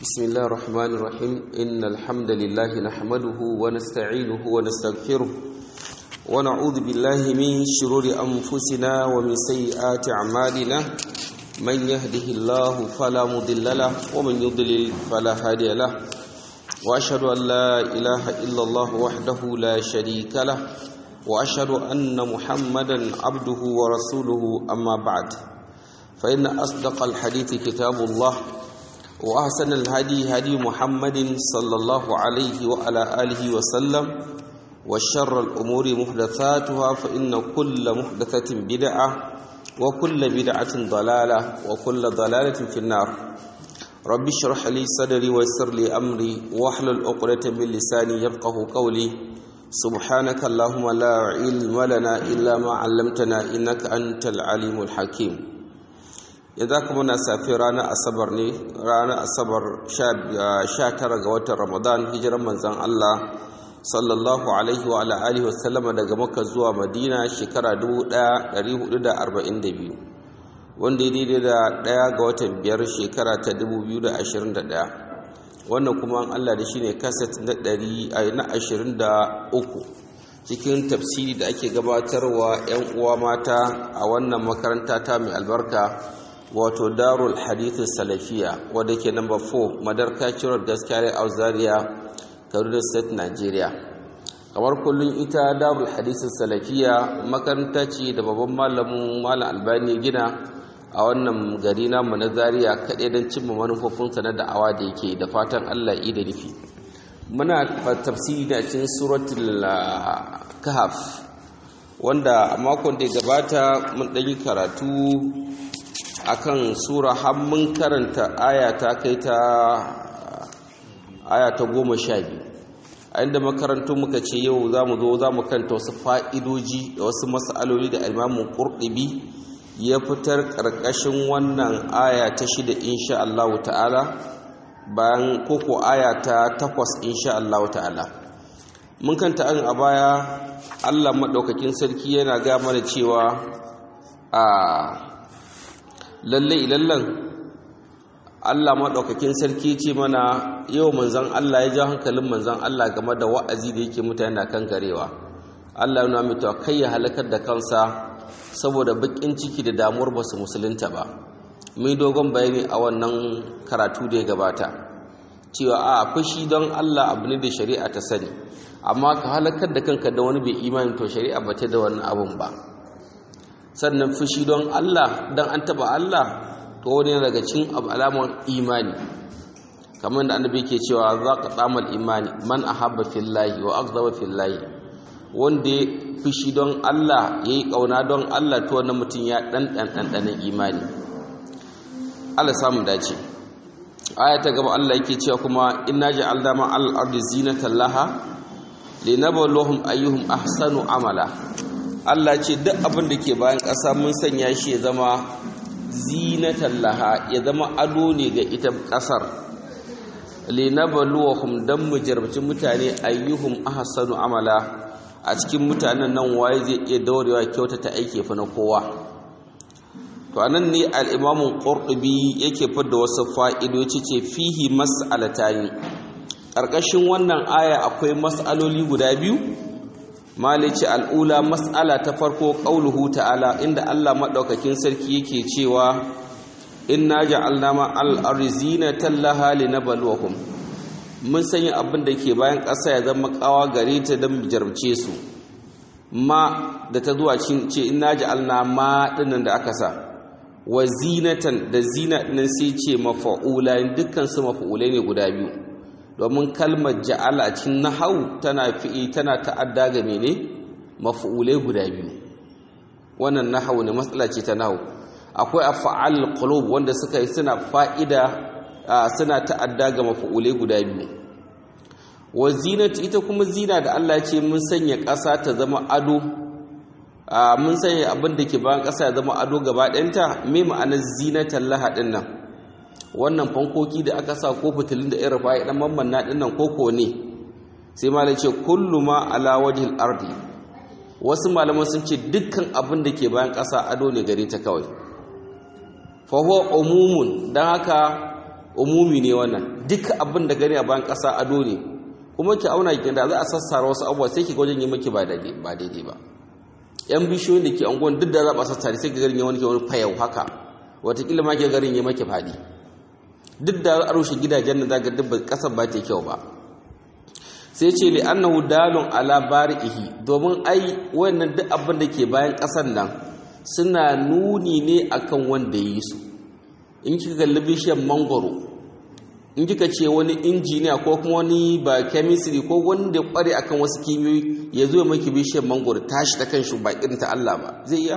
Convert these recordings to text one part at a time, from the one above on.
بسم الله الرحمن الرحيم إن الحمد لله نحمده ونستعينه ونستغفره ونعوذ بالله من شرور أنفسنا ومن سيئات أعمالنا من يهده الله فلا مضل له ومن يضلل فلا هادي له وأشهد أن لا إله إلا الله وحده لا شريك له وأشهد أن محمدا عبده ورسوله أما بعد فإن أصدق الحديث كتاب الله وأحسن الهدي هدي محمد صلى الله عليه وعلى آله وسلم وشر الأمور محدثاتها فإن كل محدثة بدعة وكل بدعة ضلالة وكل ضلالة في النار رب اشرح لي صدري ويسر لي أمري واحلل عقدة من لساني يفقه قولي سبحانك اللهم لا علم لنا إلا ما علمتنا إنك أنت العليم الحكيم yanzu aka muna safi ranar asabar ne ranar asabar 19 ga watan ramadan hijiran manzan Allah sallallahu alaihi wa alihi wasallama daga makka zuwa madina shekara 1442 wanda ya daidai da ɗaya ga watan biyar shekara ta 2021 wannan kuma an Allah da shi ne kaset na 23 cikin tafsiri da ake gabatarwa 'yan uwa mata a wannan makaranta ta mai albarka wato darul hadithu salafiya wadda ke number 4 madarka cirar gaskiyar auzaria kaduna state nigeria kamar kullum ita darul hadithu salafiya makaranta ce da babban malamin malam albani gina a wannan gari namu na zaria kaɗai don cimma manufofinsa na da'awa da yake da fatan allah da nufi muna tafsiri da cikin suratul kahaf wanda a makon da ya gabata mun ɗanyi karatu akan sura har mun karanta aya ta kai ta aya ta goma sha biyu a inda makarantu muka ce yau za mu zo za mu kanta wasu fa'idoji da wasu matsaloli da imamun ƙurɗibi ya fitar ƙarƙashin wannan aya ta shida insha Allah ta'ala bayan koko aya ta takwas insha Allah ta'ala mun kanta an a baya Allah maɗaukakin sarki yana ga mana cewa a lalle ilallan Allah maɗaukakin sarki ce mana yau manzan Allah ya ja hankalin manzan Allah game da wa'azi da yake mutane na kan garewa Allah yana mai kai ya halakar da kansa saboda bakin ciki da damuwar ba su musulunta ba mai dogon bayani a wannan karatu da ya gabata cewa a fushi don Allah abu ne da shari'a ta sani amma ka halakar da kanka da wani bai imani to shari'a ba ta da wannan abun ba sannan fushi don Allah don an taba Allah to wani daga cikin alamar imani kamar da annabi ke cewa za ka tsamal imani man ahabba fillahi wa aghdaba fillahi wanda ya fushi don Allah ya yi ƙauna don Allah to wannan mutum ya ɗan ɗanɗanen imani Allah samun dace aya ta gaba Allah yake cewa kuma inna ja'alna ma al-ardi zinatan laha linabluwahum ayyuhum ahsanu amala Allah ce duk abin da ke bayan ƙasa mun sanya shi ya zama zinatan laha ya zama ado ne ga ita ƙasar linabluwahum dan mu jarabci mutane ayyuhum ahsanu amala a cikin mutanen nan waye zai iya daurewa kyautata aiki fa na kowa to anan ne al-Imam Qurtubi yake fidda wasu fa'idoci ce fihi mas'alatayn ƙarƙashin wannan aya akwai mas'aloli guda biyu malici al'ula mas'ala ta farko ƙauluhu ta'ala inda Allah maɗaukakin sarki yake cewa inna ja'alna ma al'arzina tallaha linabluwakum mun sanya abin da ke bayan ƙasa ya zama ƙawa gare ta don jarumce su ma da ta zuwa ce inna ja'alna ma ɗinnan da aka sa wa zinatan da zina ɗinnan sai ce mafa'ula dukkan su mafa'ulai ne guda biyu domin kalmar ja'ala cikin nahau tana fi'i tana ta'adda ga mene maf'ulai guda biyu wannan nahau ne matsala ce ta nahau akwai af'al qulub wanda suka yi suna fa'ida suna ta'adda ga maf'ulai guda biyu wa zinatu ita kuma zina da Allah ce mun sanya ƙasa ta zama ado mun sanya abin da ke bayan ƙasa ya zama ado gaba ɗayanta me ma'anar zinatan lahadin nan wannan fankoki da aka sa ko fitilin da irin fa'i dan mammanna din nan koko ne sai malai ce kullu ma ala wajhil ardi wasu malaman sun ce dukkan abin da ke bayan ƙasa ado ne gare ta kawai fa huwa umumun dan haka umumi ne wannan duk abin da gani a bayan ƙasa ado ne kuma ki auna ki da za a sassara wasu abubuwa sai ki wajen yi maki ba daidai ba daidai ba yan bishiyoyin da ke anguwan duk da za a sassare sai ki garin ya wani ke wani fayau haka watakila ma ke garin ya maki faɗi duk da a rushe gidajen da zaga duk ƙasar ba ta kyau ba sai ce li annahu dalun ala bari'ihi domin ai wannan duk abin da ke bayan ƙasar nan suna nuni ne akan wanda yi su in kika kalli bishiyar mangoro in kika ce wani injiniya ko kuma wani ba chemistry ko wanda ya kware akan wasu kimiyoyi ya zo maki bishiyar mangoro tashi ta kanshi ba irin ta Allah ba zai iya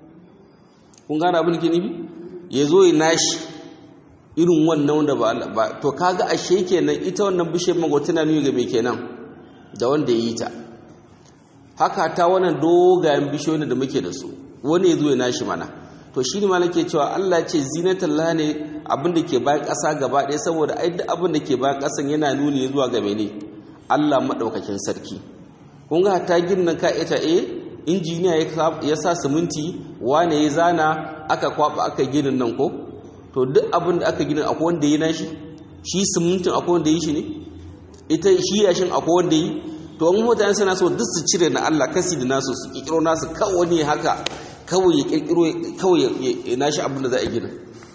kun gane abin da ke nufi ya zo ya nashi irin wannan wanda ba Allah ba to kaga ashe kenan ita wannan bishiyar mangoro tana nuni ga me kenan da wanda ya yi ta haka ta wannan dogayen bishiyoyin da muke da su wani ya zo ya nashi mana to shi ne ma nake cewa Allah ce zinatullah ne abin da ke bayan ƙasa gaba ɗaya saboda ai duk abin da ke bayan ƙasan yana nuni zuwa ga mene Allah maɗaukakin sarki kun ga ta ginin ka ita eh injiniya ya sa siminti wane ya zana aka kwaba aka ginin nan ko to duk abin da aka ginin akwai wanda ya nashi shi simintin akwai wanda ya shi ne ita shi yashin akwai wanda yi to an mutane suna so duk su cire na Allah kasi da nasu su kikiro nasu kawai ne haka kawai ya kirkiro kawai ya nashi abin da za a gina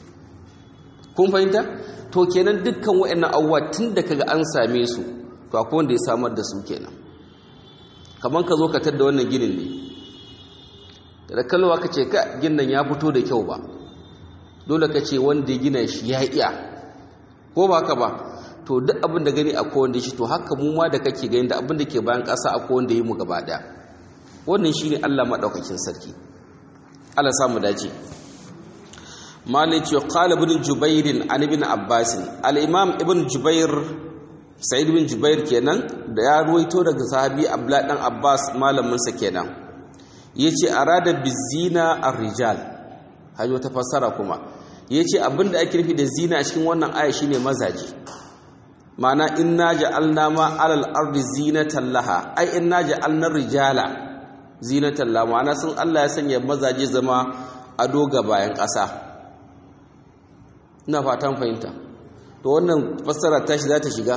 kun fahimta to kenan dukkan waɗannan abubuwa tun da kaga an same su to akwai wanda ya samar da su kenan kamar ka zo ka tadda wannan ginin ne da kalwa ka ce ka ginin ya fito da kyau ba dole ka ce wanda ya gina shi ya iya ko ba ka ba to duk abin da gani akwai wanda shi to haka mu ma da kake gani da abin da ke bayan ƙasa akwai wanda yi mu gaba ɗaya wannan shine Allah madaukakin sarki Allah samu dace malik ya qala ibn jubair an ibn abbas al imam ibn jubair sa'id ibn jubair kenan da ya ruwaito daga sahabi abdullah dan abbas malamin sa kenan yace arada bizina ar-rijal hayo ta fassara kuma yace abinda ake nufi da zina a cikin wannan aya shine mazaji ma'ana inna ja'alna ma 'alal ardi zinatan laha ai inna ja'alna rijala zinatan laha ma'ana sun Allah ya sanya mazaje zama ado ga bayan ƙasa ina fatan fahimta to wannan fassara ta shi za ta shiga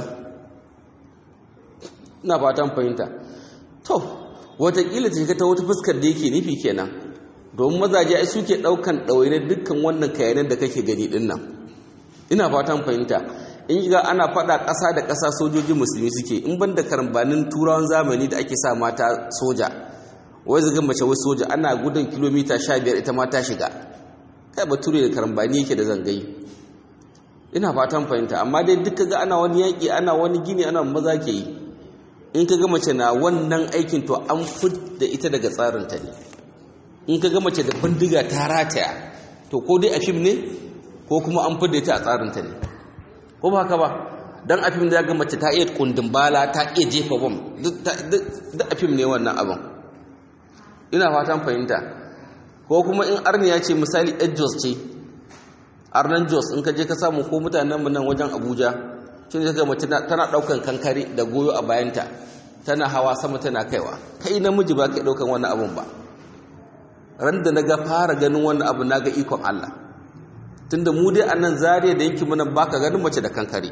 ina fatan fahimta to watakila ta shiga ta wata fuskar da yake nufi kenan domin mazaje ai suke ɗaukan ɗawainiyar dukkan wannan kayanan da kake gani ɗin nan ina fatan fahimta in ga ana fada ƙasa da ƙasa sojoji musulmi suke in ban da karambanin turawan zamani da ake sa mata soja wai zaga mace wai soja ana gudun kilomita sha biyar ita ma ta shiga kai bature da karambani yake da zangayi ina fatan fahimta amma dai duka ga ana wani yaƙi ana wani gini ana maza ke yi in ka ga mace na wannan aikin to an fit da ita daga tsarinta ne in ka ga mace da bindiga ta rataya to ko dai a fim ne ko kuma an fit da ita a tsarinta ne ko ba haka ba dan a fim da ga mace ta iya kundin bala ta iya jefa bom duk a fim ne wannan abin ina fatan fahimta ko kuma in arniya ce misali ejos ce arnan jos in ka je ka samu ko mutanen mu nan wajen abuja shi ne mace tana daukan kankare da goyo a bayanta tana hawa sama tana kaiwa kai namiji ba kai daukan wannan abun ba ran da naga fara ganin wannan abu naga ikon Allah tunda mu dai anan zariya da yanki muna baka ganin mace da kankare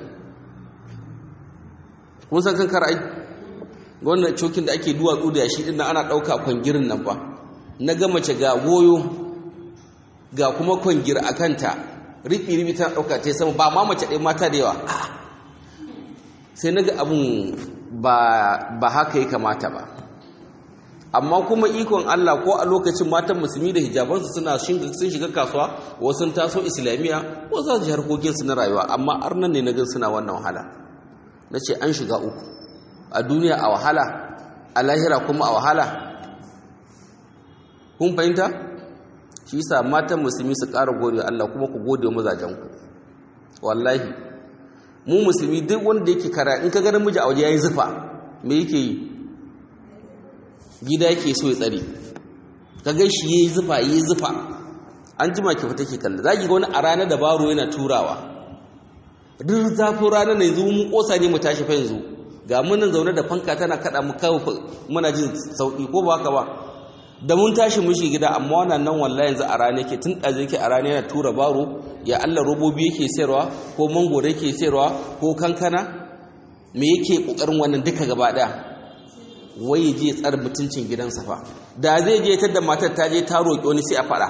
kun san kankare ai wannan cokin da ake duwatsu da yashi din ana dauka kwangirin nan fa naga mace ga goyo ga kuma kwangir akanta riɓi riɓi tana dauka ta sama ba ma mace ɗaya mata da yawa sai naga abun ba ba haka ya kamata ba amma kuma ikon Allah ko a lokacin matan musulmi da hijabansu suna sun shiga kasuwa wasu sun taso islamiya ko za su ji harkokinsu na rayuwa amma arnan ne na gan suna wannan wahala na ce an shiga uku a duniya a wahala a lahira kuma a wahala kun fahimta shi sa matan musulmi su ƙara gode Allah kuma ku gode mazajenku wallahi mu musulmi duk wanda yake kara in ka ganin miji a waje ya yi zufa me yake yi gida yake so ya tsare ka gan shi yayi zufa yayi zufa an jima ki fita ki kalla zaki ga wani a ranar da baro yana turawa duk zafin ranar ne yanzu mu kosa ne mu tashi fa yanzu ga mun nan zaune da fanka tana kada mu kawo muna jin sauki ko ba haka ba da mun tashi mu shi gida amma wannan nan wallahi yanzu a rana yake tun ɗaje yake a rana yana tura baro ya Allah robobi yake sayarwa ko mangoro yake sayarwa ko kankana me yake kokarin wannan duka gaba daya wai je tsar mutuncin gidansa fa da zai je tar da matar ta je ta roƙi wani sai a faɗa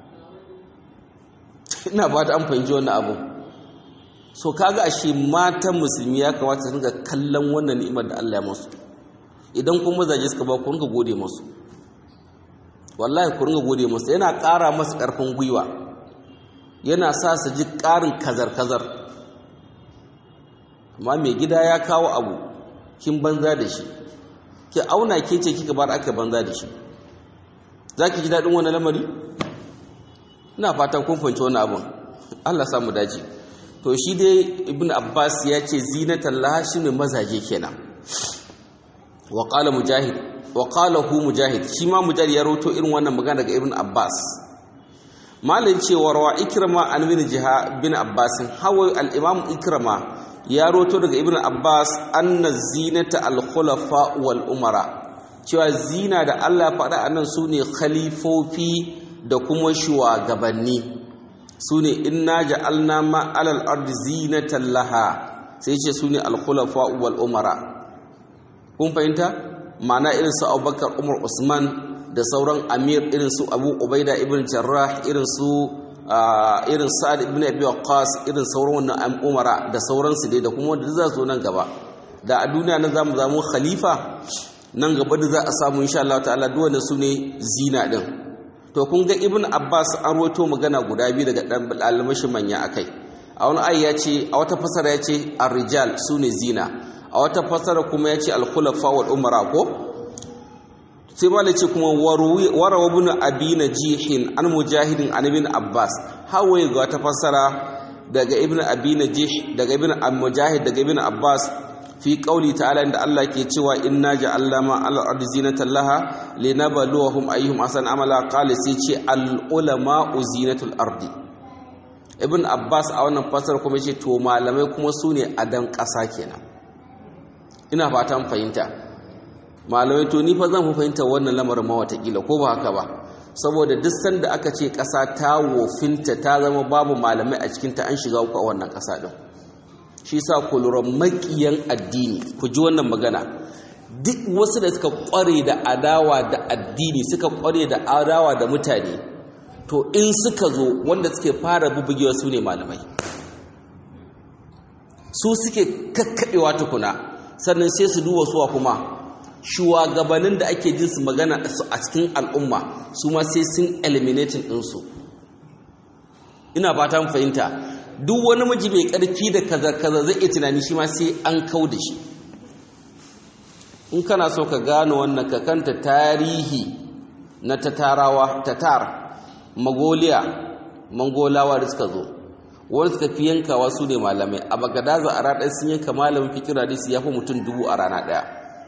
ina ba ta an fahimci wannan abu so kaga ashe matan musulmi ya kamata su ringa kallon wannan ni'imar da Allah ya musu idan kuma mazaje suka ba ku ringa gode musu wallahi ku ringa gode musu yana ƙara masu ƙarfin gwiwa yana sa su ji ƙarin kazar-kazar amma mai gida ya kawo abu kin banza da shi ki auna ke ce kika bar aka banza da shi za ki ji daɗin wani lamari ina fatan kun fahimci wani abun allah samu daji to shi dai ibn abbas ya ce zinatan laha shi ne mazaje kenan wa qala mujahid wa qala hu mujahid shi ma mujahid ya rawato irin wannan magana daga ibn abbas malin cewa rawa ikrama an bin jiha bin abbas hawa al-imam ikrama ya roto daga ibn abbas anna zinata al-khulafa wal umara cewa zina da Allah faɗa anan sune khalifofi da kuma shugabanni sune inna ja'alna ma alal ardi zinatan laha sai ce sune al-khulafa wal umara kun fahimta ma'ana irin su Abubakar Umar Usman da sauran amir irin su Abu Ubaida ibn Jarrah irin su irin sa'ad ibn abi waqqas irin sauran wannan umara da sauransu dai da kuma wanda za su nan gaba da a duniya nan zamu zamu khalifa nan gaba da za a samu insha Allah ta'ala duk wanda su ne zina din to kun ga ibn abbas an roto magana guda biyu daga dan almashi manya akai a wani ayi ya ce a wata fasara ya ce ar-rijal sune zina a wata fasara kuma ya ce al-khulafa wal umara ko sai ma ce kuma warawa bin abi najihin an mujahidin an ibn abbas hawaye ga wata fassara daga ibn abi najih daga ibn mujahid daga ibn abbas fi qauli ta'ala inda Allah ke cewa inna ja'alna ma al ardi zinatan laha linabluwahum ayyuhum ahsan amala qala sai ce al ulama zinatul ardi ibn abbas a wannan fassara kuma ce to malamai kuma sune adan ƙasa kenan ina fatan fahimta malamai to ni fa zan fi fahimta wannan lamarin ma watakila ko ba haka ba saboda duk sanda aka ce ƙasa ta wofinta ta zama babu malamai a cikinta an shiga uku a wannan ƙasa ɗin shi sa ku lura maƙiyan addini ku ji wannan magana duk wasu da suka ƙware da adawa da addini suka ƙware da adawa da mutane to in suka zo wanda suke fara bubugewa su ne malamai su suke kakkaɓewa tukuna sannan sai su duba suwa kuma shugabannin da ake jin su magana a cikin al'umma su ma sai sun eliminating ɗinsu ina fata mu fahimta duk wani miji mai ƙarfi da kaza-kaza zai iya tunani shi ma sai an kau da shi in kana so ka gano wannan ka kanta tarihi na tatarawa tatar magoliya mangolawa da suka zo wani suka fi yankawa su ne malamai a bagadaza a ranar sun yanka malamin fikira da su ya fi mutum dubu a rana ɗaya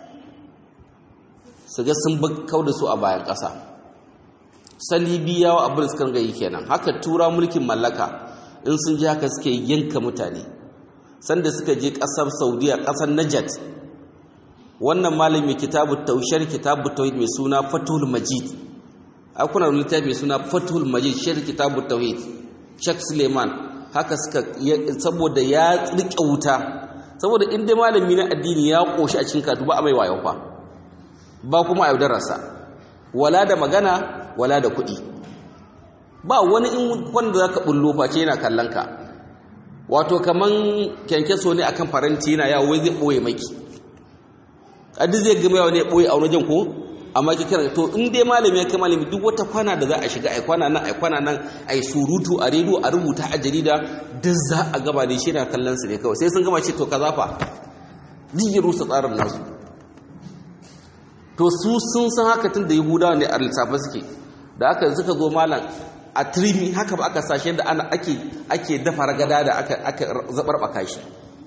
su ga sun kau da su a bayan ƙasa salibiyawa abin suka ga yi kenan haka tura mulkin mallaka in sun ji haka suke yanka mutane sanda suka je ƙasar saudiya ƙasar najat wannan malami kitabu taushar kitabu tauhid mai suna fatul majid akuna littafi mai suna fatul majid shar kitabu tauhid shek suleiman haka suka saboda ya rike wuta saboda inda malami na addini ya koshi a cikin katu ba a mai wayo fa ba kuma a yaudararsa wala da magana wala da kuɗi ba wani in wanda za ka ɓullo face yana kallon ka wato kaman kyankyaso ne akan faranti yana yawo zai ɓoye maki adi zai gama yawa ne ɓoye a wajen ko amma ki kira to in dai malami ya kai malami duk wata kwana da za a shiga ai kwana nan ai kwana nan ai surutu a rediyo a rubuta a jarida duk za a gaba da shi na kallon su ne kawai sai sun gama ce to kaza fa duk rusa tsarin nasu to su sun san haka tun da yahudawa ne a lissafa suke da aka suka zo malam a trimi haka ba aka sashe da ana ake ake dafa ragada da aka aka zabarbaka shi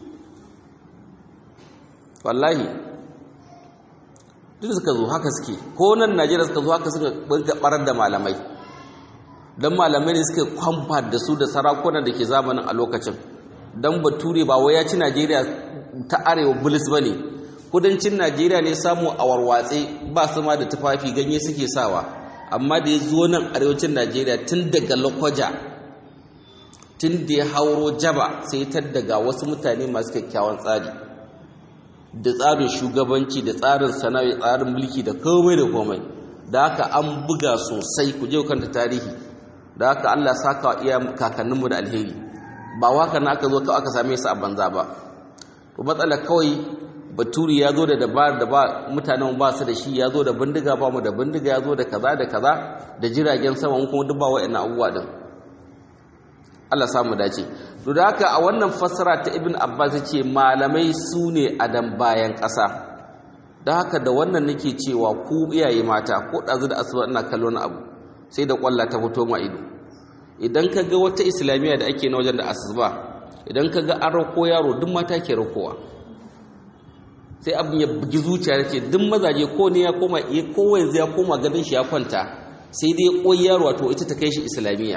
wallahi duk suka zo haka suke ko nan Najeriya suka zo haka suka banka barar da malamai dan malamai ne suka kwamfa da su da sarakuna da ke zamanin a lokacin dan bature ba wai ya ci Najeriya ta arewa bulis bane kudancin najeriya ne samu a warwatse ba su ma da tufafi ganye suke sawa amma da ya zo nan arewacin najeriya tun daga lokwaja tun da ya hauro jaba sai ta daga wasu mutane masu kyakkyawan tsari da tsarin shugabanci da tsarin sana'a tsarin mulki da komai da komai da haka an buga sosai ku je kanta tarihi da haka Allah saka wa iya kakanninmu da alheri ba waka na aka zo kawai aka same su a banza ba to matsala kawai baturi ya zo da dabar da ba mutanen ba su da shi ya zo da bindiga ba mu da bindiga ya zo da kaza da kaza da jiragen sama kuma duk ba wa'annan abubuwa din Allah samu dace to da haka a wannan fassara ta Ibn Abbas ce malamai su ne adam bayan ƙasa da haka da wannan nake cewa ku iyaye mata ko ɗazu da asuba ina kallon abu sai da kwalla ta fito ma ido idan ka ga wata islamiyya da ake na wajen da asuba idan ka ga an rako yaro duk mata ke rakowa sai abin ya bugi zuciya da ce duk mazaje ko ne ya koma kowa yanzu ya koma gadon shi ya kwanta sai dai koyi yaro wato ita ta kai shi islamiyya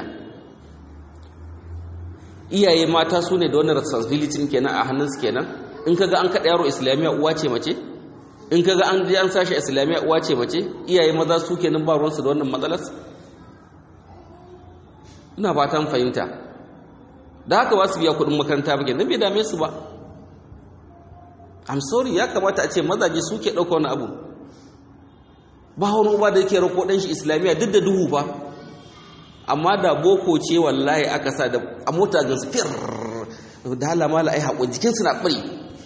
iyaye mata su ne da wannan responsibility kenan a hannunsu kenan in ka ga an kaɗa yaro islamiyya uwa ce mace in ka ga an ji an sashi islamiyya uwa ce mace iyaye maza su kenan ba ruwansu da wannan matsalar ina fatan fahimta da haka ba su biya kuɗin makaranta ba kenan bai dame su ba I'm sorry ya kamata a ce mazaje suke ɗauka wani abu ba wani uba da yake rako ɗan shi islamiyya duk da duhu fa amma da boko ce wallahi aka sa da a mota ga su fir da halama la ai haƙo jikinsu na ɓari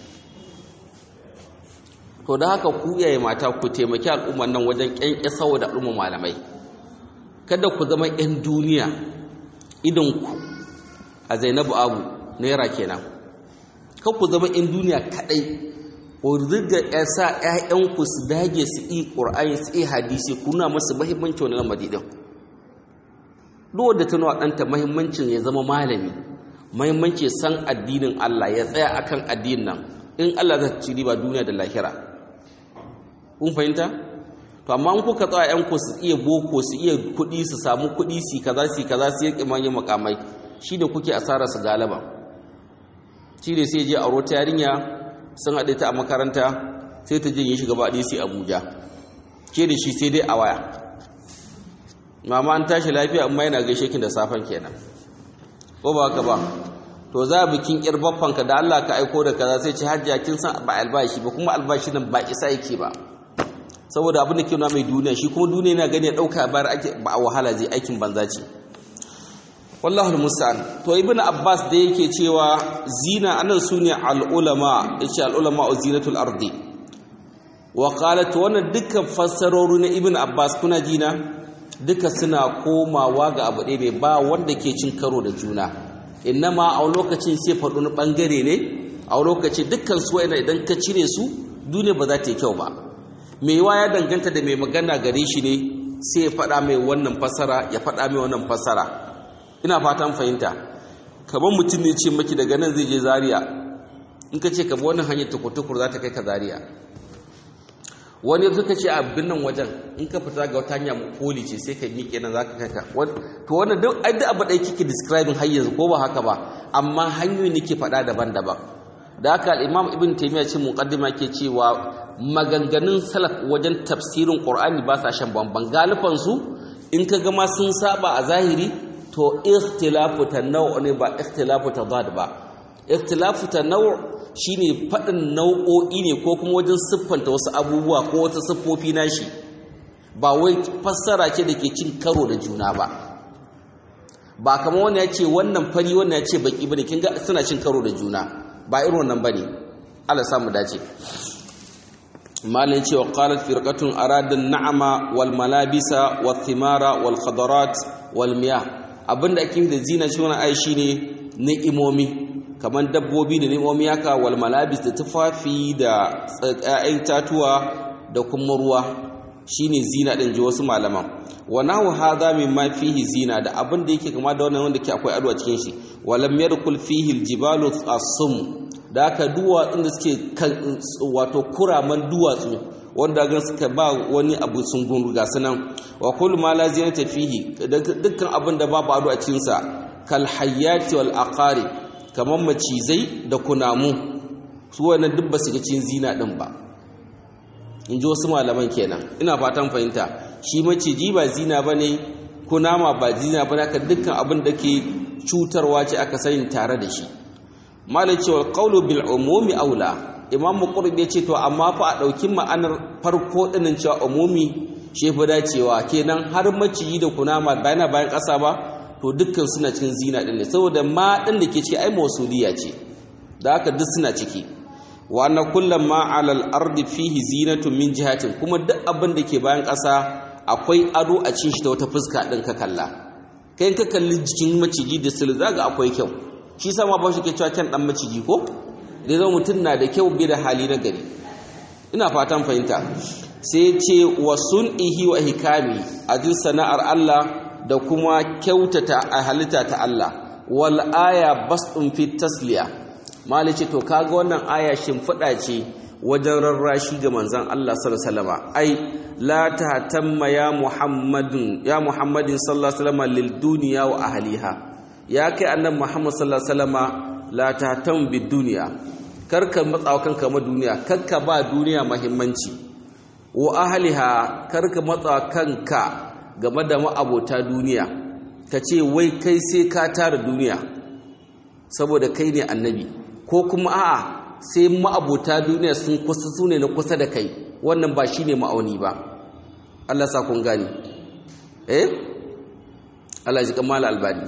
to da haka ku yaye mata ku taimaki al'umman nan wajen ƙyanƙyasawa da al'umman malamai kada ku zama 'yan duniya idonku a zainabu abu naira kenan kan ku zama 'yan duniya kaɗai ku riga ya sa 'ya'yanku su dage su yi ƙur'ani su yi hadisi kuna masu mahimmanci wani lamari ɗin duk wanda ta nuna ɗanta mahimmancin ya zama malami mahimmanci san addinin Allah ya tsaya akan addinin nan in Allah zai ci riba duniya da lahira kun fahimta to amma in kuka tsaya 'yanku su iya boko su iya kuɗi su samu kuɗi su kaza su kaza su yi kimanin makamai shi da kuke asara su galaba shi ne sai je a rota yarinya sun haɗe ta a makaranta sai ta jin shi gaba ɗaya sai abuja ke da shi sai dai a waya mama an tashi lafiya amma yana gaishe kin da safen kenan ko ba haka ba to za bikin yar baffanka da Allah ka aiko da kaza sai ce hajjia kin san ba albashi ba kuma albashi nan ba isa yake ba saboda abin da ke nuna mai duniya shi kuma duniya yana gani ya dauka bayar ake ba a wahala zai aikin banza ce wallahu musta'an to ibn abbas da yake cewa zina anan sune al ulama yace al ulama zinatul ardi wa qalat wannan dukkan fassarori na ibn abbas kuna jina duka suna komawa ga abu ɗaya ne ba wanda ke cin karo da juna innama a lokacin sai faɗo na ɓangare ne a lokacin dukkan su wa'ina idan ka cire su duniya ba za ta yi kyau ba mai yawa ya danganta da mai magana gare shi ne sai ya faɗa mai wannan fasara ya faɗa mai wannan fasara ina fatan fahimta kamar mutum ne ce maki daga nan zai je zaria in ka ce ka bi wannan hanyar tukur-tukur za ta kai ka zaria wani suka ce a binnan wajen in ka fita ga wata hanya poli ce sai ka miƙe nan za ka kai ka to wannan duk ai duk abu ɗaya kike describing har yanzu ko ba haka ba amma hanyoyi nake faɗa daban-daban da haka al-imam ibn taymiya ce muqaddima ke cewa maganganun salaf wajen tafsirin qur'ani ba sa shan bamban galifan su in ka ga ma sun saba a zahiri to ikhtilafu tanawu ne ba ikhtilafu tadad ba ikhtilafu tanawu shine faɗin nau'o'i ne ko kuma wajen siffanta wasu abubuwa ko wata siffofi nashi ba wai fassara ce da ke cin karo da juna ba ba kamar wani ya ce wannan fari wannan ya ce baki bane kin ga suna cin karo da juna ba irin wannan bane Allah samu dace malin cewa qalat firqatun arada na'ama wal malabisa wath thimara wal khadarat wal miyah abinda ake da zina shi wannan ai shine ni'imomi kamar dabbobi da ni'imomi haka wal malabis da tufafi da ƴaƴan tatuwa da kuma ruwa shine zina din ji wasu malaman wa nahu hadha mimma fihi zina da abin da yake kama da wannan wanda ke akwai ado a cikin shi walam yarkul fihi aljibalu asum da aka duwatsun da suke wato kuraman duwatsu wanda ga suka ba wani abu sun gunruga sunan wa kullu ma la zinata fihi dukkan abin da babu ado a cikin sa kal hayyati wal aqari kamar macizai da kunamu su wannan duk ba su ga cin zina din ba in ji wasu malaman kenan ina fatan fahimta shi maciji ba zina ba ne kunama ba zina ba haka dukkan abin da ke cutarwa ce aka sani tare da shi malai cewa qawlu bil umumi aula imam qurbi ya ce to amma fa a dauki ma'anar farko dinin cewa umumi shi fa dacewa kenan har maciji da kunama bayana bayan ƙasa ba to dukkan suna cikin zina din ne saboda ma din da ke ciki ai mausuliya ce da haka duk suna ciki wa anna kullum ma alal ardi fihi zinatun min jihatin kuma duk abin da ke bayan ƙasa akwai ado a cin shi ta wata fuska din ka kalla kai ka kalli jikin maciji da sil zaga akwai kyau shi sama ba shi ke cewa kyan dan maciji ko da zama mutum na da kyau bai da hali na gari ina fatan fahimta sai ce wa sun'ihi wa hikami a jin sana'ar Allah da kuma kyautata a halitta ta Allah wal aya basdun fi tasliya mali ce to kaga wannan aya shimfiɗa ce wajen rarrashi ga manzon Allah sallallahu alaihi wasallam ai la tahtamma ya muhammadin ya muhammadin sallallahu alaihi wasallam lil dunya wa ahliha ya kai annabi muhammad sallallahu alaihi wasallam la tahtam bid dunya karka matsawa kanka ma duniya karka ba duniya muhimmanci wa ahliha karka matsawa kanka game da ma'abota duniya ka ce wai kai sai ka tara duniya saboda kai ne annabi ko kuma a'a sai ma'abota duniya sun kusa su ne na kusa da kai wannan ba shi ne ma'auni ba Allah sa kun gani eh Allah ji kamala albani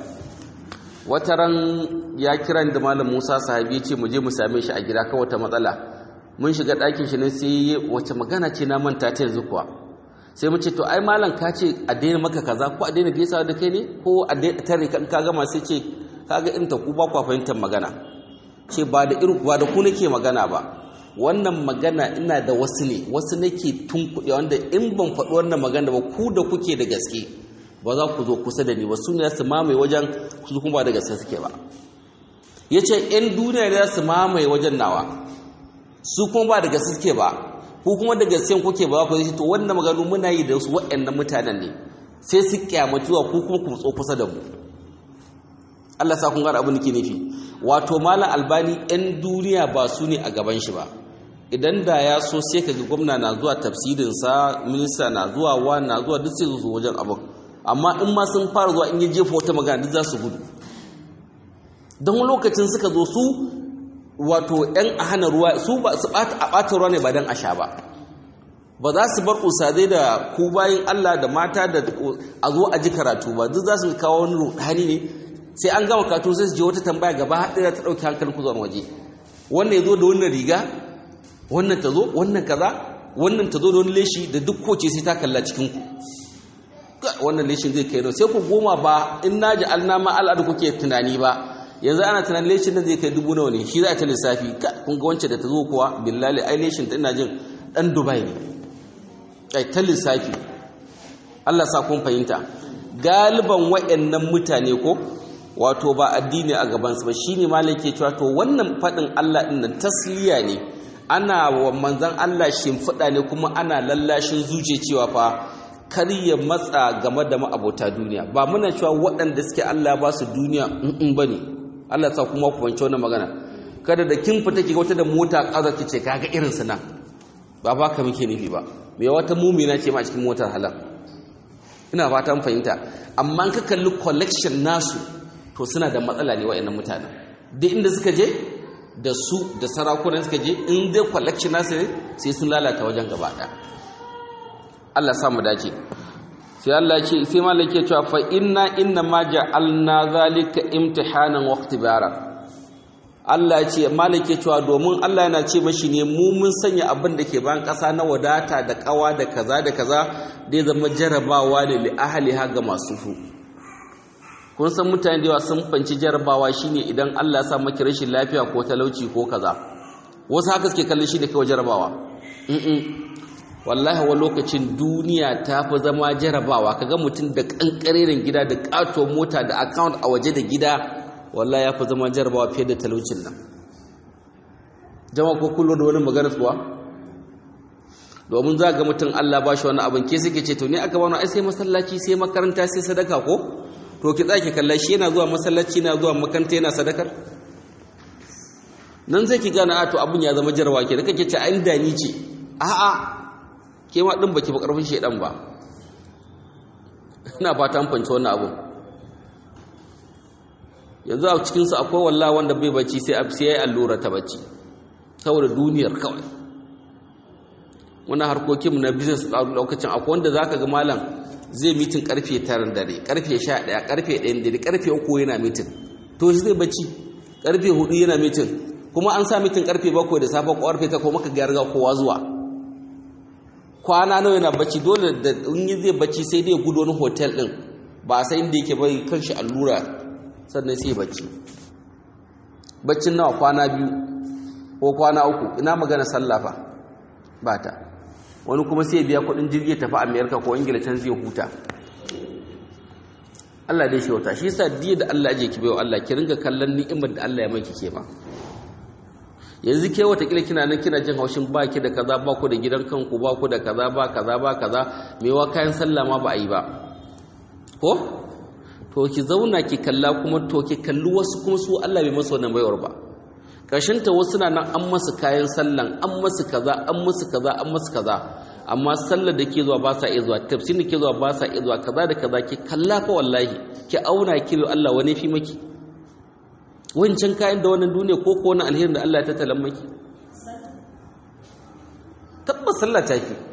wata ran ya kira da malam Musa sahabi ce mu je mu same shi a gida kawai ta matsala mun shiga ɗakin shi ne sai wace magana ce na manta ta yanzu kuwa sai mu ce to ai malam ka ce a daina maka kaza ko a daina gaisawa da kai ne ko a daina tare ka ka gama sai ce kaga in ta ku ba ku fahimtar magana ce ba da irin ba da ku nake magana ba wannan magana ina da wasu ne wasu nake tunkuɗe wanda in ban faɗi wannan magana ba ku da kuke da gaske ba za ku zo kusa da ni ba su ne su mamaye wajen su kuma ba da gaske suke ba ya ce ‘yan duniya ne za su mamaye wajen nawa su kuma ba da gaske suke ba ku kuma da gaske kuke ba za ku zai to wannan maganu muna yi da su waɗannan mutanen ne sai su kyamatuwa ku kuma ku tso kusa da mu Allah sa kun gara abin da ke nufi wato malam albani ‘yan duniya ba su ne a gaban shi ba idan da ya so sai ka ga gwamna na zuwa tafsirinsa minista na zuwa wa na zuwa duk sai su wajen abin amma in ma sun fara zuwa in yi jefa wata magana duk za su gudu don lokacin suka zo su wato ‘yan a hana ruwa su ba su a ɓata ruwa ne ba don a sha ba ba za su bar usadai da ku bayan Allah da mata da a zo a ji karatu ba duk za su kawo wani ruhani ne sai an gama karatu sai su je wata tambaya gaba haɗe ta ɗauki hankalin ku zuwa waje wannan ya zo da wannan riga wannan ta zo wannan kaza wannan ta zo da wani leshi da duk koce sai ta kalla cikin ku wannan leshin zai kai sai ku goma ba in na ji alnama al'adu kuke tunani ba yanzu ana tunanin leshin nan zai kai dubu nawa ne shi za a ta lissafi kun ga wancan da ta zo kuwa billahi ai leshin ta ina jin dan dubai ne ai ta lissafi Allah sa kun fahimta galiban wayannan mutane ko wato ba addini a gabansu ba shine malam ke cewa to wannan fadin Allah din nan tasliya ne ana wa manzon Allah shimfiɗa ne kuma ana lallashin zuciya cewa fa kar ya matsa game da ma'abota duniya ba muna cewa waɗanda suke Allah ba su duniya in ba ne Allah sa kuma ku wance wannan magana kada da kin fita ki wata da mota kaza ki ce kaga irin su nan ba ba ka muke nufi ba me wata mumina ce ma a cikin motar halal ina fatan fahimta amma ka kalli collection nasu to suna da matsala ne wa'annan mutanen duk inda suka je da su da sarakunan suka je in dai collection nasu ne sai sun lalata wajen gaba ɗaya Allah samu dace sai Allah ce sai malaka cewa fa inna inna ma ja'alna zalika imtihanan wa ikhtibara Allah ya ce malaka cewa domin Allah yana ce mashi ne mu mun sanya abin da ke bayan ƙasa na wadata da ƙawa da kaza da kaza da ya zama jarabawa ne li ahliha ga masu su kun san mutane da yawa sun fanci jarabawa shine idan Allah ya sa maki rashin lafiya ko talauci ko kaza wasu haka suke kallon shi da kawai jarabawa wallahi wa lokacin duniya ta fi zama jarabawa kaga mutum da kankarerin gida da katon mota da account a waje da gida wallahi ya fi zama jarabawa fiye da talaucin nan jama'a ko kullu da wani magana kuwa domin za ga mutum Allah ba shi wani abin ke suke ce to ne aka bani ai sai masallaci sai makaranta sai sadaka ko to ki tsaki kalla shi yana zuwa masallaci yana zuwa makaranta yana sadakar nan zai ki gane a to abin ya zama jarabawa ke da kake ce ai da ni ce a'a ke ma ɗin baki ba ƙarfin shaidan ba ina fata an fanci wannan abun yanzu a cikinsu akwai walla wanda bai bacci sai a sai ya yi allura ta bacci saboda duniyar kawai wani harkokinmu na business a lokacin akwai wanda za ka ga malam zai mitin karfe tarin dare karfe sha ɗaya karfe ɗayan dare karfe uku yana mitin to shi zai bacci karfe hudu yana mitin kuma an sa mitin karfe bakwai da safe ko karfe ta kuma ka ga kowa zuwa kwana nawa yana bacci dole da in yi zai bacci sai dai gudu wani hotel din ba sai inda yake bai kanshi allura sannan sai bacci baccin nawa kwana biyu ko kwana uku ina magana sallafa ba ta wani kuma sai biya kudin jirgi tafi amerika ko ingila can zai huta Allah dai shi wata shi yasa diya da Allah aje ki bayo Allah ki ringa kallon ni'imar da Allah ya maki ke ba yanzu ke wata kila kina nan kina jin haushin baki da kaza ba ku da gidan kanku ba ku da kaza ba kaza ba kaza mewa kayan sallah ma ba a yi ba ko to ki zauna ki kalla kuma to ki kalli wasu kuma su Allah bai masa wannan baiwar ba kashin ta wasu na nan an masa kayan sallan an masa kaza an masa kaza an masa kaza amma sallar da ke zuwa ba sa iya zuwa tafsir da ke zuwa ba sa iya zuwa kaza da kaza ki kalla fa wallahi ki auna kilo Allah wani fi maki wancan kayan da wannan duniya ko ko wani alherin da Allah ya tattalan maki tabbas sallah ta ki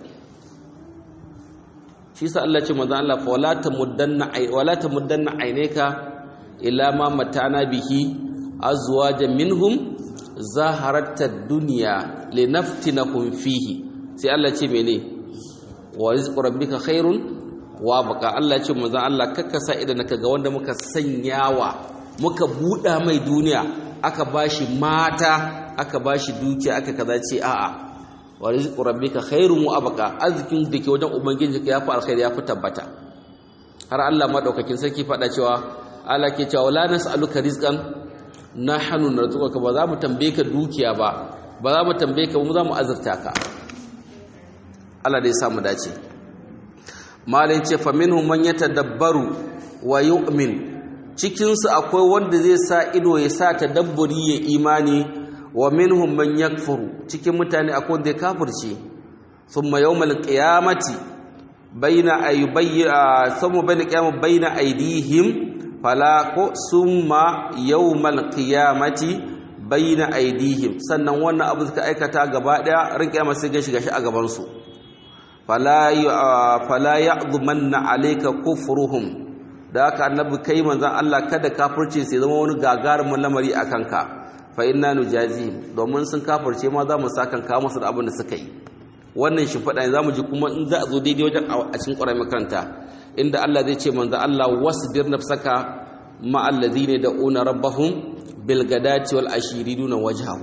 shi sa Allah ce manzo Allah fa wala tamuddanna ay wala tamuddanna aynaka ila ma matana bihi azwajan minhum zaharata dunya linaftinahum fihi sai Allah ce mene wa rizqu rabbika khairun wa baka Allah ce manzo Allah kakkasa idan ka ga wanda muka sanyawa muka buɗa mai duniya aka bashi mata aka bashi dukiya aka kaza ce a'a wa rizqu rabbika khairun wa abqa azkin dake wajen ubangiji ka yafi alkhairi yafi tabbata har Allah madaukakin sarki fada cewa Allah ke cewa la nas'aluka rizqan nahnu narzuquka ba za mu tambaye ka dukiya ba ba za mu tambaye ka mu za mu azurta ka Allah dai ya samu dace malin ce fa minhum man yatadabbaru wa yu'min cikinsu akwai wanda zai sa ido ya sa tadabburi ya imani wa minhum man yakfuru cikin mutane akwai wanda ya kafirce thumma yawmal qiyamati baina aybayya thumma baina qiyamati baina aydihim fala ko summa yawmal qiyamati baina aydihim sannan wannan abu suka aikata gaba daya rin kiyama sai ga shiga shi a gaban su fala fala ya'dhumanna alayka kufruhum da haka annabi kai manzan Allah kada kafirce sai zama wani gagarumin lamari a kanka fa inna nujazihim domin sun kafirce ma za mu sakan kawo musu da abin da suka yi wannan shi faɗa ne za mu ji kuma in za a zo daidai wajen a cikin ƙwarar makaranta inda Allah zai ce manzan Allah wasbir nafsaka ma allazina da'una rabbahum bil gadati wal ashiri duna wajhahu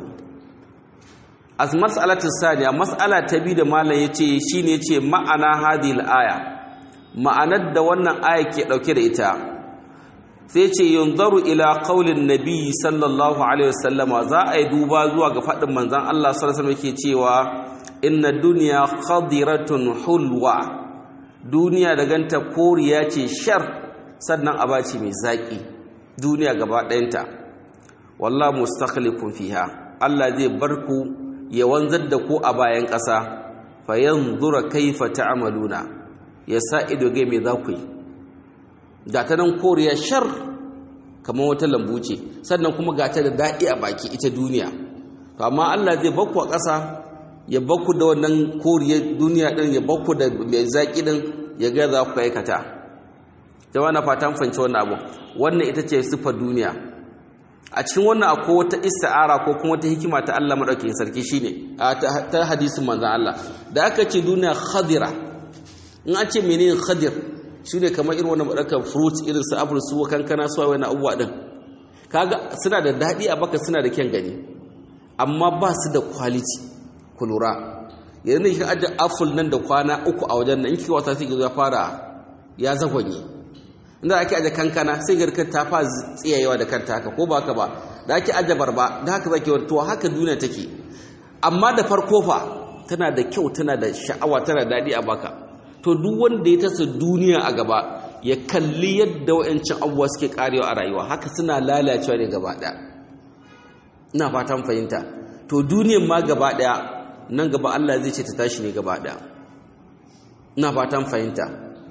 as mas'alatu saniya mas'ala ta bi da malam yace shine yace ma'ana hadhihi aya ma'anar da wannan aya ke ɗauke da ita sai ce yunzaru ila qaulin nabi sallallahu alaihi wasallama za a yi duba zuwa ga faɗin manzon Allah sallallahu alaihi wasallam cewa inna dunya khadiratun hulwa duniya da ganta koriya ce shar sannan abaci mai zaki duniya gaba ɗayanta wallahu mustakhlifun fiha Allah zai bar ku ya wanzar da ku a bayan ƙasa fa yanzura kaifa ta'maluna ya sa ido gai mai za ku yi ga ta nan koriya shar kamar wata lambu ce sannan kuma ga ta da daɗi a baki ita duniya to amma Allah zai bakku a ƙasa ya bakku da wannan koriyar duniya ɗin ya bakku da mai zaƙi ɗin ya ga za ku aikata jama'a na fatan fanci wannan abu wannan ita ce siffar duniya a cikin wannan akwai wata ista'ara ko kuma wata hikima ta Allah madaukakin sarki shine ta hadisin manzon Allah da aka ce duniya khadira in an ce menene khadir shi ne kamar irin wannan maɗaukar fruits irin su apple su kankana su wani abubuwa ɗin kaga suna da daɗi a baka suna da kyan gani amma ba su da quality ku lura yanzu ne kika ajiye apple nan da kwana uku a wajen nan in kika wata sai ya fara ya zagonye inda ake ajiye kankana sai garka ta fa tsiyayewa da kanta haka ko ba haka ba da ake ajiye barba da haka zaki wani to haka duniya take amma da farko fa tana da kyau tana da sha'awa tana da daɗi a baka to duk wanda ya tasa duniya a gaba ya kalli yadda wa'ancin abubuwa suke karewa a rayuwa haka suna lalacewa ne gaba ɗaya ina fatan fahimta to duniyan ma gaba ɗaya nan gaba Allah zai ce ta tashi ne gaba ɗaya ina fatan fahimta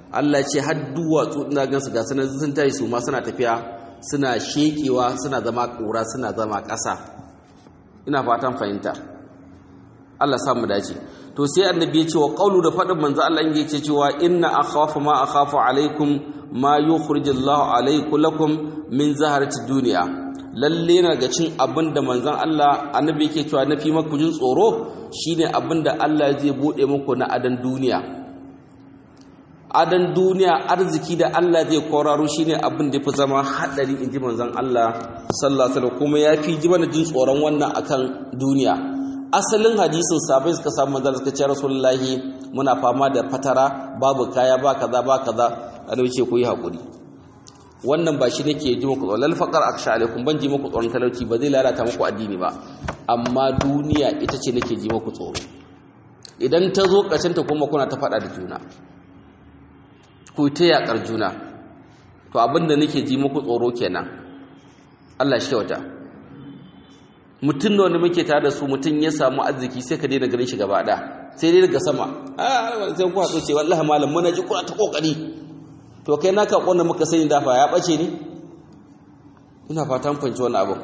Allah ce har duwatsu ina gansu ga sanar sun tayi su ma suna tafiya suna shekewa suna zama ƙura suna zama ƙasa ina fatan fahimta Allah samu dace to sai annabi ya ce wa qawlu da fadin manzo Allah in yace cewa inna akhafu ma akhafu alaikum ma yukhrijullahu alaikum lakum min zaharati dunya lalle na ga cin abinda manzon Allah annabi yake cewa na fi maku jin tsoro shine abinda Allah zai bude muku na adan duniya adan duniya arziki da Allah zai koraro shine abin da fi zama hadari inji manzon Allah sallallahu alaihi wasallam kuma yafi ji mana jin tsoron wannan akan duniya asalin hadisin sabai suka samu manzon suka ce rasulullahi muna fama da fatara babu kaya ba kaza ba kaza annabi ce ku yi hakuri wannan ba shi nake ji muku tsoron faqar aksha alaikum ban ji muku tsoron talauci ba zai lalata muku addini ba amma duniya ita ce nake ji muku tsoro idan ta zo ƙarshen ta kuma kuna ta faɗa da juna ku ta yaƙar juna to abinda nake ji muku tsoro kenan Allah shi kyauta mutum da wanda muke tare da su mutum ya samu arziki sai ka daina ganin shi gaba ɗaya sai dai daga sama a sai ku haɗu ce wallahi malam muna ji kuna ta kokari to kai naka konna muka sani dafa ya bace ne ina fatan fanci wannan abin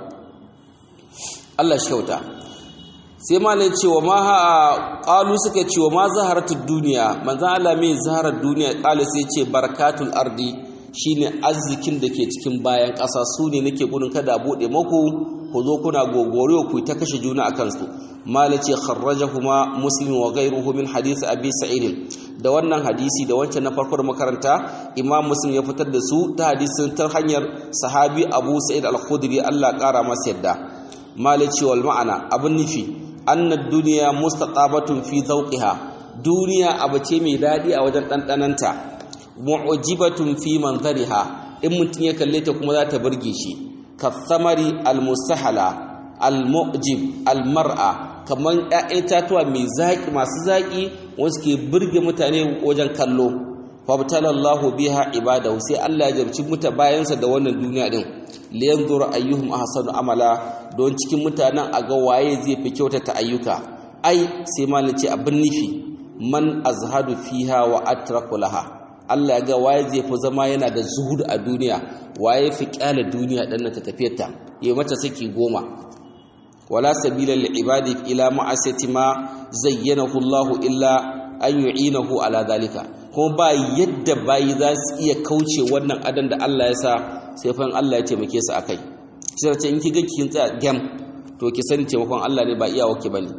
Allah shi kyauta sai malai cewa ma ha qalu suka cewa ma zaharatud duniya manzo Allah mai zaharar duniya qalu sai ce barakatul ardi shine arzikin da ke cikin bayan ƙasa su ne nake gudun kada bude maku ku zo kuna gogore ku ta kashe juna akan su malai ce kharrajahuma muslim wa ghayruhu min hadith abi sa'id da wannan hadisi da wancan na farko da makaranta imam muslim ya fitar da su ta hadisin ta hanyar sahabi abu sa'id al-khudri Allah ƙara masa yadda malai ce wal ma'ana abin nufi annad duniya mustaqabatun fi zawqiha duniya abu ce mai dadi a wajen dandananta mu'jibatun fi manzariha in mutun ya kalle ta kuma za ta burge shi kathamari almustahala almu'jib almar'a kaman ƴaƴan tatuwa mai zaki masu zaki wanda ke burge mutane wajen kallo fabtalallahu biha ibadahu sai Allah ya jarci muta bayansa da wannan duniya din liyanzura ayyuhum ahsanu amala don cikin mutanen a ga waye zai fi kyautata ayyuka ai sai malin ce abin nufi man azhadu fiha wa atraku laha Allah ya ga waye zai fi zama yana da zuhud a duniya waye fi kyale duniya dan ta tafiyarta yayi mata saki goma wala sabila lil ibadi ila ma'asati ma zayyanahu Allah illa an yu'inahu ala zalika kuma ba yadda bayi za su iya kauce wannan adan da Allah ya sa sai fa Allah ya taimake su akai sai ce in kiga kin tsaya gam to ki sani taimakon Allah ne ba iyawa ki bane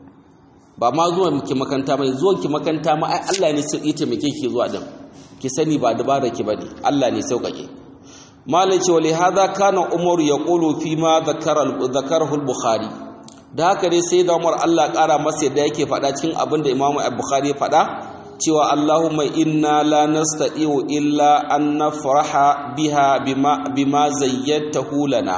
ba ma zuwa ki makanta mai zuwan ki makanta ma ai Allah ne sai ya taimake ki zuwa din ki sani ba dabara ki bane Allah ne sauƙaƙe malai ce wali hadha kana umar yaqulu fi ma dhakara dhakarahu al-bukhari da haka dai sai da Umar Allah ƙara masa yadda yake faɗa cikin abin da Imam Bukhari ya faɗa cewa Allahumma inna la nastati'u illa an nafraha biha bima bima zayyatahu lana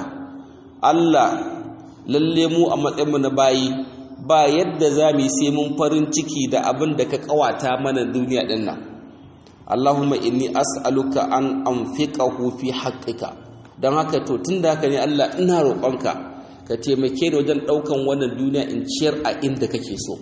Allah lalle mu a matsayin mu na bayi ba yadda zamu yi sai mun farin ciki da abin da ka kawata mana duniya din nan Allahumma inni as'aluka an anfiqahu fi haqqika dan haka to tunda haka ne Allah ina roƙonka ka taimake ni wajen ɗaukan wannan duniya in ciyar a inda kake so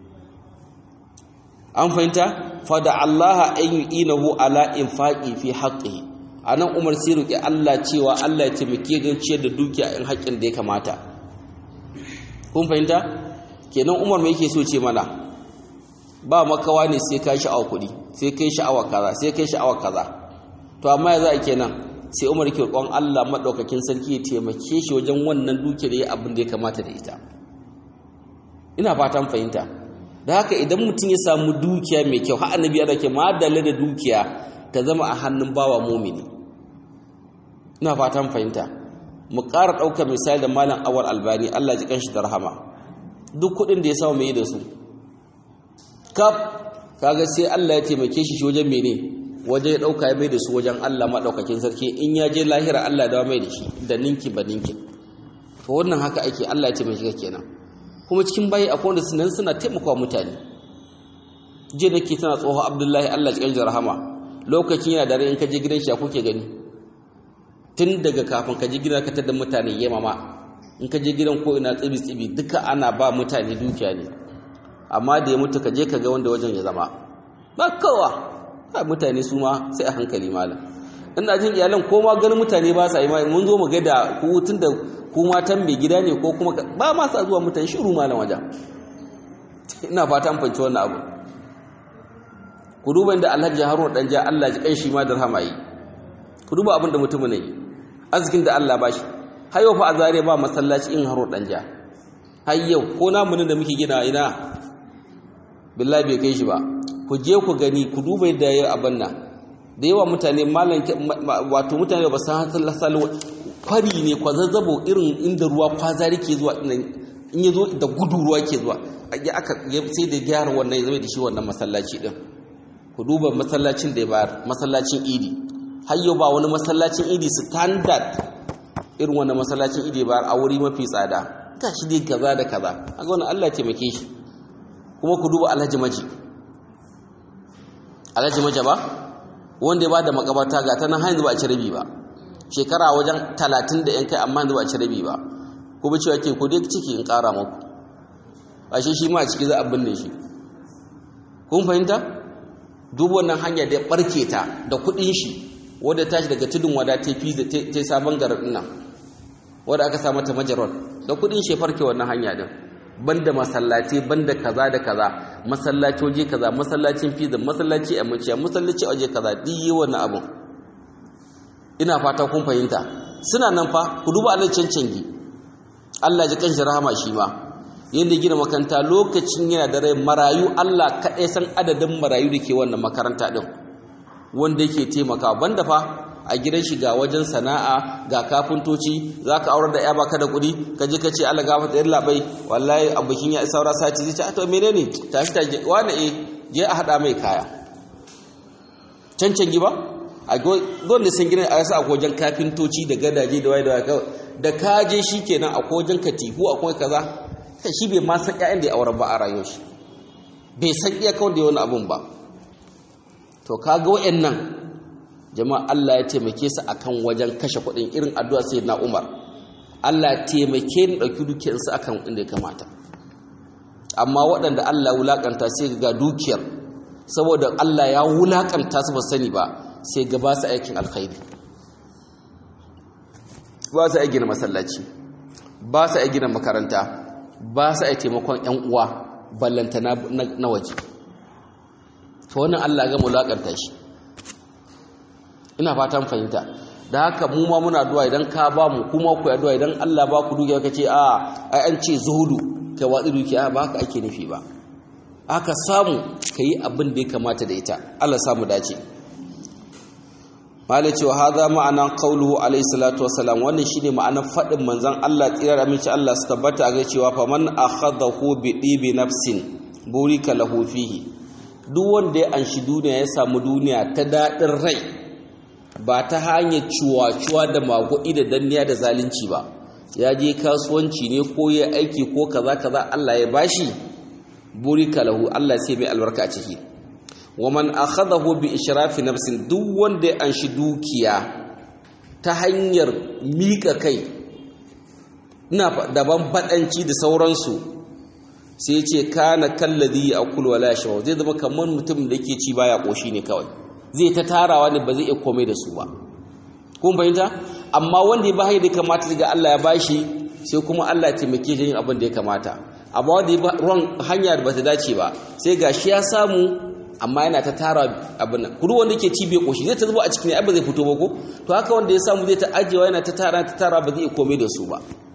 an fahimta fada Allah an yu'inahu ala infaqi fi haqqihi anan Umar sai roki Allah cewa Allah ya taimake don ciyar da dukiya in haƙƙin da ya kamata kun fahimta kenan Umar me yake so ce mana ba makawa ne sai kai sha'awa kuɗi sai kai sha'awa kaza sai kai sha'awa kaza to amma ya za a kenan sai umar ke roƙon Allah maɗaukakin sarki ya taimake shi wajen wannan duke da ya abin da ya kamata da ita ina fatan fahimta da haka idan mutum ya samu dukiya mai kyau har annabi ya dake madalla da dukiya ta zama a hannun bawa mumini ina fatan fahimta mu ƙara ɗaukar misali da malam awal albani Allah ji kanshi da rahama duk kuɗin da ya samu mai da su kaf kaga sai Allah ya taimake shi wajen mene waje ya ɗauka ya mai da su wajen Allah maɗaukakin sarki in ya je lahira Allah da mai da shi da ninki ba ninki to wannan haka ake Allah ya ce mai shiga kenan kuma cikin bayi akwai wanda sunan suna taimakawa mutane je nake tana tsoho Abdullahi Allah ya da rahama lokacin yana dare in ka je gidan shi kuke gani tun daga kafin ka je gidan ka tada mutane yamama in ka je gidan ko ina tsibi tsibi duka ana ba mutane dukiya ne amma da ya mutu ka je ka ga wanda wajen ya zama ba kowa mutane su ma sai a hankali malam ina jin iyalan ko ma ganin mutane ba sa yi mun zo mu ga da ku tun da ku matan mai gida ne ko kuma ba ma sa zuwa mutane shiru malam wajen ina fata an fanci wannan abu ku duba inda Alhaji Haruna dan ja Allah ji kan shi ma da rahama yi ku duba abin da mutumin ne arzikin da Allah ba shi har yau fa a zare ba masallaci in Haruna dan ja har yau ko namu da muke gina ina billahi bai kai shi ba ku je ku gani ku duba yadda yayi abin nan da yawa mutane malan wato mutane ba san hasal kwari ne kwazazzabo irin inda ruwa kwazari ke zuwa in ya zo da gudu ruwa ke zuwa ya aka sai da gyara wannan ya zama da shi wannan masallaci din ku duba masallacin da ya bayar masallacin idi har yau ba wani masallacin idi standard irin wannan masallacin idi ya bayar a wuri mafi tsada ta shi dai kaza da kaza a ga wannan Allah ya taimake shi kuma ku duba alhaji maji alhaji maji ba wanda ya ba da makabarta ga ta nan hanyar ba a ci rabi ba shekara wajen talatin da yan kai amma yanzu ba a ci rabi ba kuma cewa ke ku dai ciki in ƙara muku a shi shi ma a ciki za a binne shi kun fahimta duk wannan hanya da ya barke ta da kuɗin shi wadda tashi daga tudun wada ta fi da ta sabon garin nan wadda aka sa mata majaron da kuɗin shi farke wannan hanya din banda masallaci banda kaza da kaza masallaci waje kaza masallacin fiza masallaci a muciya masallaci waje kaza duk yi wannan abun ina fata kun fahimta suna nan fa ku duba Allah cancangi Allah ji kanshi rahama shi ma yanda gina makaranta lokacin yana da rai marayu Allah kaɗai san adadin marayu da ke wannan makaranta ɗin wanda yake taimakawa banda fa a gidan shi ga wajen sana'a ga kafintoci za ka aurar da ya baka da kuɗi ka je ka ce Allah gafa tsayar labai wallahi a bikin ya saura sati zai ce a to menene tashi ta wani e je a haɗa mai kaya cancan ba a gwanda sun gina a yasa a wajen kafintoci da gadaje da waye da waye da ka je shi kenan a wajen katifu akwai kaza kai shi bai ma san ƴaƴan da ya aure ba a rayuwar shi bai san iya kawai da wani abun ba to kaga wayannan jama'a Allah ya taimake su akan wajen kashe kuɗin irin addu'a sayyidina Umar Allah ya taimake ni dauki dukiyar su akan inda ya kamata amma waɗanda Allah wulakanta sai ga dukiyar saboda Allah ya wulakanta su ba sani ba sai ga ba su aikin alkhairi ba su aikin masallaci ba su aikin makaranta ba su ai taimakon ‘yan uwa ballanta na waje ta wannan Allah ga mulakanta shi ina fatan fahimta da haka mu ma muna duwa idan ka ba mu kuma ku addu'a idan Allah ba ku dukiya kace a ai an ce zuhudu kai watsi dukiya ba haka ake nufi ba aka samu kai abin da ya kamata da ita Allah samu dace malai cewa haza ma'anan qauluhu alayhi salatu wassalam wannan shine ma'anar fadin manzon Allah tsirar aminci Allah su tabbata ga cewa fa man akhadahu bi dibi nafsin burika lahu fihi duk wanda ya anshi duniya ya samu duniya ta dadin rai ba ta hanyar ciwa-ciwa da magudi da danniya da zalunci ba ya je kasuwanci ne ko ya aiki ko kaza kaza Allah ya bashi burika lahu Allah sai mai albarka a ciki waman akhadahu bi ishrafi nafsin duk wanda ya anshi dukiya ta hanyar mika kai ina daban badanci da sauransu sai ce kana kalladhi yaqul wala yashwa zai zama kamar mutum da yake ci baya koshi ne kawai zai ta tarawa ne ba zai iya komai da su ba kun fahimta amma wanda ya bai da kamata daga Allah ya bashi sai kuma Allah ya taimake shi yin abin da ya kamata amma wanda ya ruwan hanya da bata dace ba sai gashi ya samu amma yana ta tara abin nan kudu wanda yake ci bai koshi zai ta zuba a cikin ai ba zai fito ba ko to haka wanda ya samu zai ta ajewa yana ta tara ta tara ba zai komai da su ba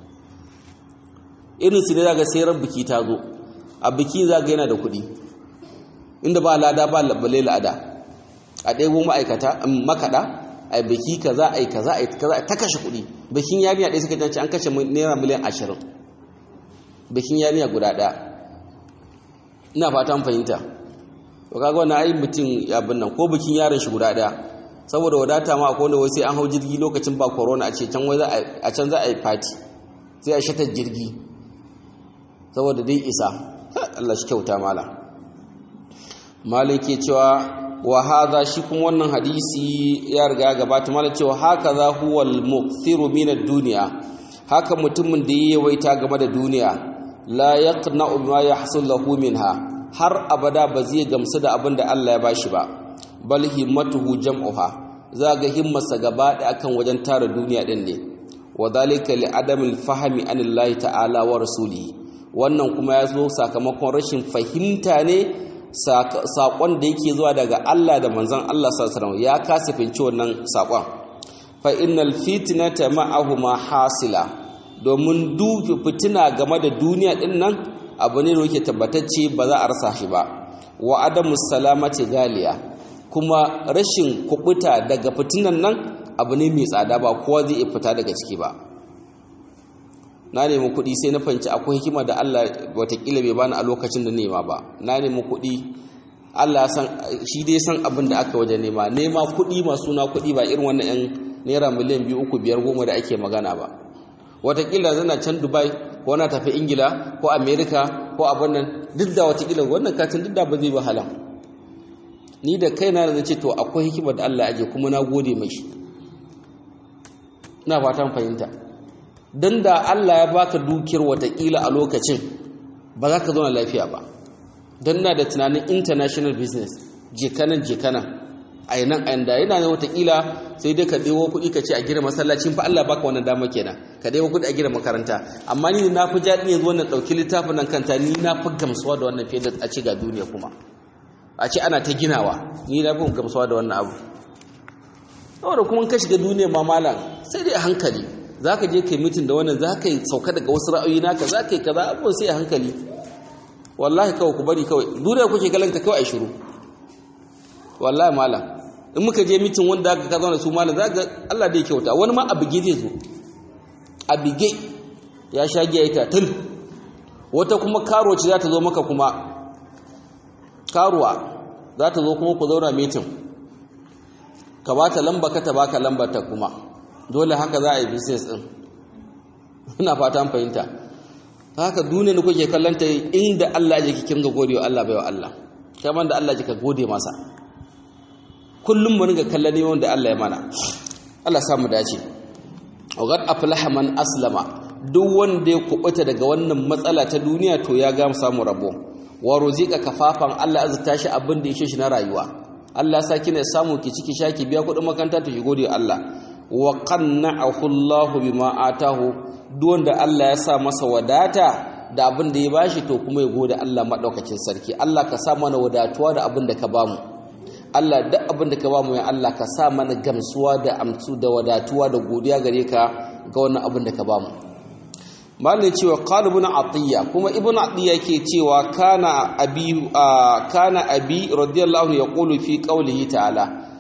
irin su ne zaga sai ran biki ta zo a biki zaga yana da kuɗi inda ba lada ba balle lada a ɗebo ma'aikata makaɗa a biki kaza a yi kaza a yi kaza ta kashe kuɗi bikin yarinya ɗaya suka janci an kashe naira miliyan ashirin bikin yarinya guda ɗaya ina fatan fahimta to kaga wannan ai mutum abin nan ko bikin yaron shi guda daya saboda wadata ma akwai wanda wai sai an hau jirgi lokacin ba corona a ce can wai za a can za a yi party sai a shata jirgi saboda dai isa Allah shi kyauta mala malik ke cewa wa hadha shi kuma wannan hadisi ya riga gabata mala cewa haka za huwa al-mukthiru min ad-dunya haka mutumin da yayi yawaita game da duniya la yaqna'u bima yahsul lahu minha har abada ba zai gamsu da abin da Allah ya bashi ba bal himmatuhu jam'uha za ga himmarsa gaba da akan wajen tara duniya din ne wa dhalika li adamil fahmi anillahi ta'ala wa rasulihi wannan kuma ya zo sakamakon rashin fahimta ne saƙon da yake zuwa daga Allah da manzon Allah sallallahu alaihi ya kasa finci wannan saƙon fa innal fitnata ma'ahuma hasila domin duk fitina game da duniya din nan abu ne da yake tabbatacce ba za a rasa shi ba wa adamu salamati galiya kuma rashin kubuta daga fitinan nan abu ne mai tsada ba kowa zai iya fita daga ciki ba na nemi kuɗi sai na fanci akwai hikima da Allah watakila bai bani a lokacin da nema ba na nemi kuɗi Allah san shi dai san abin da aka waje nema nema kuɗi masu na kuɗi ba irin wannan yan naira miliyan biyu uku biyar goma da ake magana ba watakila zana can dubai ko na tafi ingila ko america ko abin nan duk da watakila wannan katin duk da ba zai wahala ni da kaina da ce to akwai hikima da Allah aje kuma na gode mai shi ina fatan fahimta dan da Allah ya baka dukiyar watakila a lokacin ba za ka zauna lafiya ba dan na da tunanin international business jekanan jekanan a nan a yanda yana ne watakila sai dai ka ɗewo kuɗi ka ce a gina masallacin fa Allah baka wannan dama kenan ka ɗewo kuɗi a gina makaranta amma ni na fi jaɗi yanzu wannan ɗauki littafin nan kanta ni na fi gamsuwa da wannan fiye da a ce ga duniya kuma a ce ana ta ginawa ni na fi gamsuwa da wannan abu saboda kuma ka shiga duniya ma malam sai dai a hankali za ka je kai mitin da wannan za ka yi sauka daga wasu ra'ayoyi naka za ka yi kaza abubuwan sai a hankali wallahi kawai ku bari kawai duniya kuke galanta kawai a shiru wallahi malam in muka je mitin wanda aka ka zauna su malam za ga Allah da ya kyauta wani ma abige zai zo abige ya sha giya ita tun wata kuma karo ce za ta zo maka kuma karuwa za ta zo kuma ku zauna mitin ka ba ta lamba ka ta baka lambar ta kuma dole haka za a yi business din ina fata an fahimta haka duniya ne kuke kallanta inda Allah ya kikin ga gode wa Allah bai wa Allah kamar da Allah ya ka gode masa kullum mu ringa kallon ne wanda Allah ya mana Allah sa mu dace waqad aflaha man aslama duk wanda ya kubuta daga wannan matsala ta duniya to ya ga samu rabo wa ruzika kafafan Allah azta shi abin da yake shi na rayuwa Allah sa kina samu ki ciki shaki biya kudin makaranta to ki gode Allah wa qanna'ahu Allah bima atahu duk wanda Allah ya sa masa wadata da abin da ya bashi to kuma ya gode Allah madaukakin sarki Allah ka sa mana wadatuwa da abin da ka bamu Allah duk abin da ka bamu ya Allah ka sa mana gamsuwa da amsu da wadatuwa da godiya gare ka ga wannan abin da ka bamu malai cewa qala ibn atiya kuma ibn atiya yake cewa kana abi kana abi radiyallahu yaqulu fi qawlihi ta'ala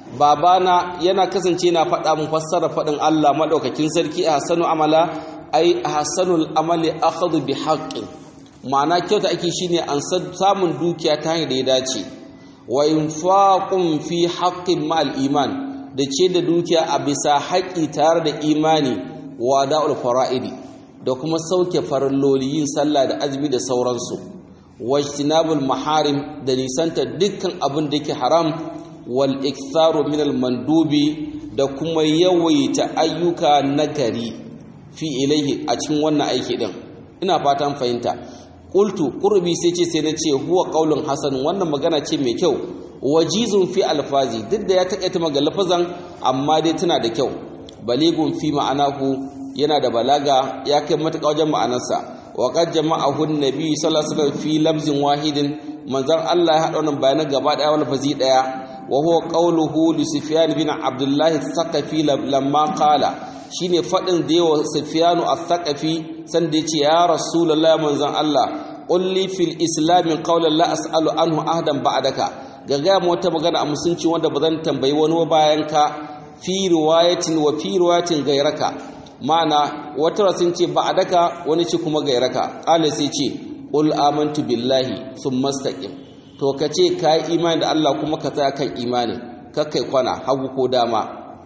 babana yana kasance na faɗa mun fassara faɗin Allah madaukakin sarki ahsanu amala ai ahsanul amali akhadhu bi haqqin ma'ana kyauta ake shine an samun dukiya ta hanyar da ya dace wa infaqun fi haqqin ma'al iman da ce da dukiya a bisa haƙi tare da imani wa da'ul fara'idi da kuma sauke faralloli yin sallah da azumi da sauransu wajtinabul maharim da nisanta dukkan abin da yake haram wal iktharu min al mandubi da kuma yawaita ayyuka nagari fi ilaihi a cikin wannan aiki din ina fatan fahimta qultu qurbi sai ce sai na ce huwa qaulun hasan wannan magana ce mai kyau wajizun fi alfazi duk da ya takaita maga lafazan amma dai tana da kyau baligun fi ma'anahu yana da balaga ya kai matuƙa wajen ma'anarsa wa qad jama'ahu an-nabi sallallahu alaihi wasallam fi labzin wahidin manzon Allah ya hada wannan bayanan gaba daya wal fazi daya wa huwa qawluhu li sufyan bin abdullah ath-thaqafi lamma qala shine fadin da yawa sufyan ath-thaqafi sanda yace ya rasulullah manzon Allah qulli fil islam qawlan la as'alu anhu ahdan ba'daka gaga mu wata magana a musunci wanda bazan tambayi wani bayan ka fi riwayatin wa fi riwayatin gairaka ma'ana wata rasin ce ba'daka wani ce kuma gairaka qala sai ce qul amantu billahi thumma istaqim to kace kai imani da Allah kuma ka tsaya kan imani kakkai kwana hagu ko dama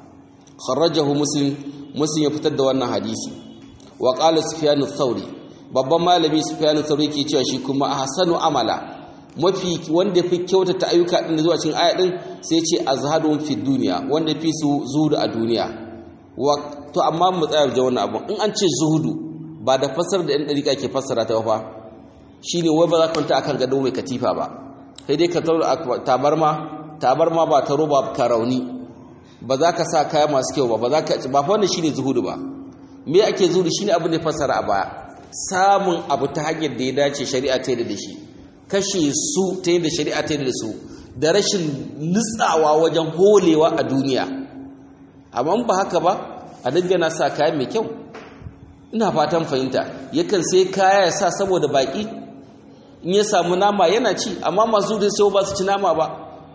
kharajahu muslim muslim ya fitar da wannan hadisi wa qala sufyan ath-thawri babban malami sufyan ath-thawri ke cewa shi kuma ahsanu amala mafi wanda fi kyautata ayyuka din zuwa cikin aya din sai ce azhadun fi dunya wanda fi su zuhudu a duniya wa to amma mu tsaya da wannan abun in an ce zuhudu ba da fasar da ɗan dariƙa ke fassara ta fa shine wai ba za ka kwanta akan gado mai katifa ba sai dai ka taura tabarma tabarma ba ta roba ka rauni ba za ka sa kaya masu kyau ba ba za ka ba fa wannan shine zuhudu ba me ake zuhudu shine abin da ya fassara a baya samun abu ta hanyar da ya dace shari'a ta yi da shi kashe su ta yadda shari'a ta yi da su da rashin nutsawa wajen holewa a duniya amma ba haka ba a dangana sa kaya mai kyau ina fatan fahimta yakan sai kaya ya sa saboda baki in ya samu nama yana ci amma masu da sai ba su ci nama ba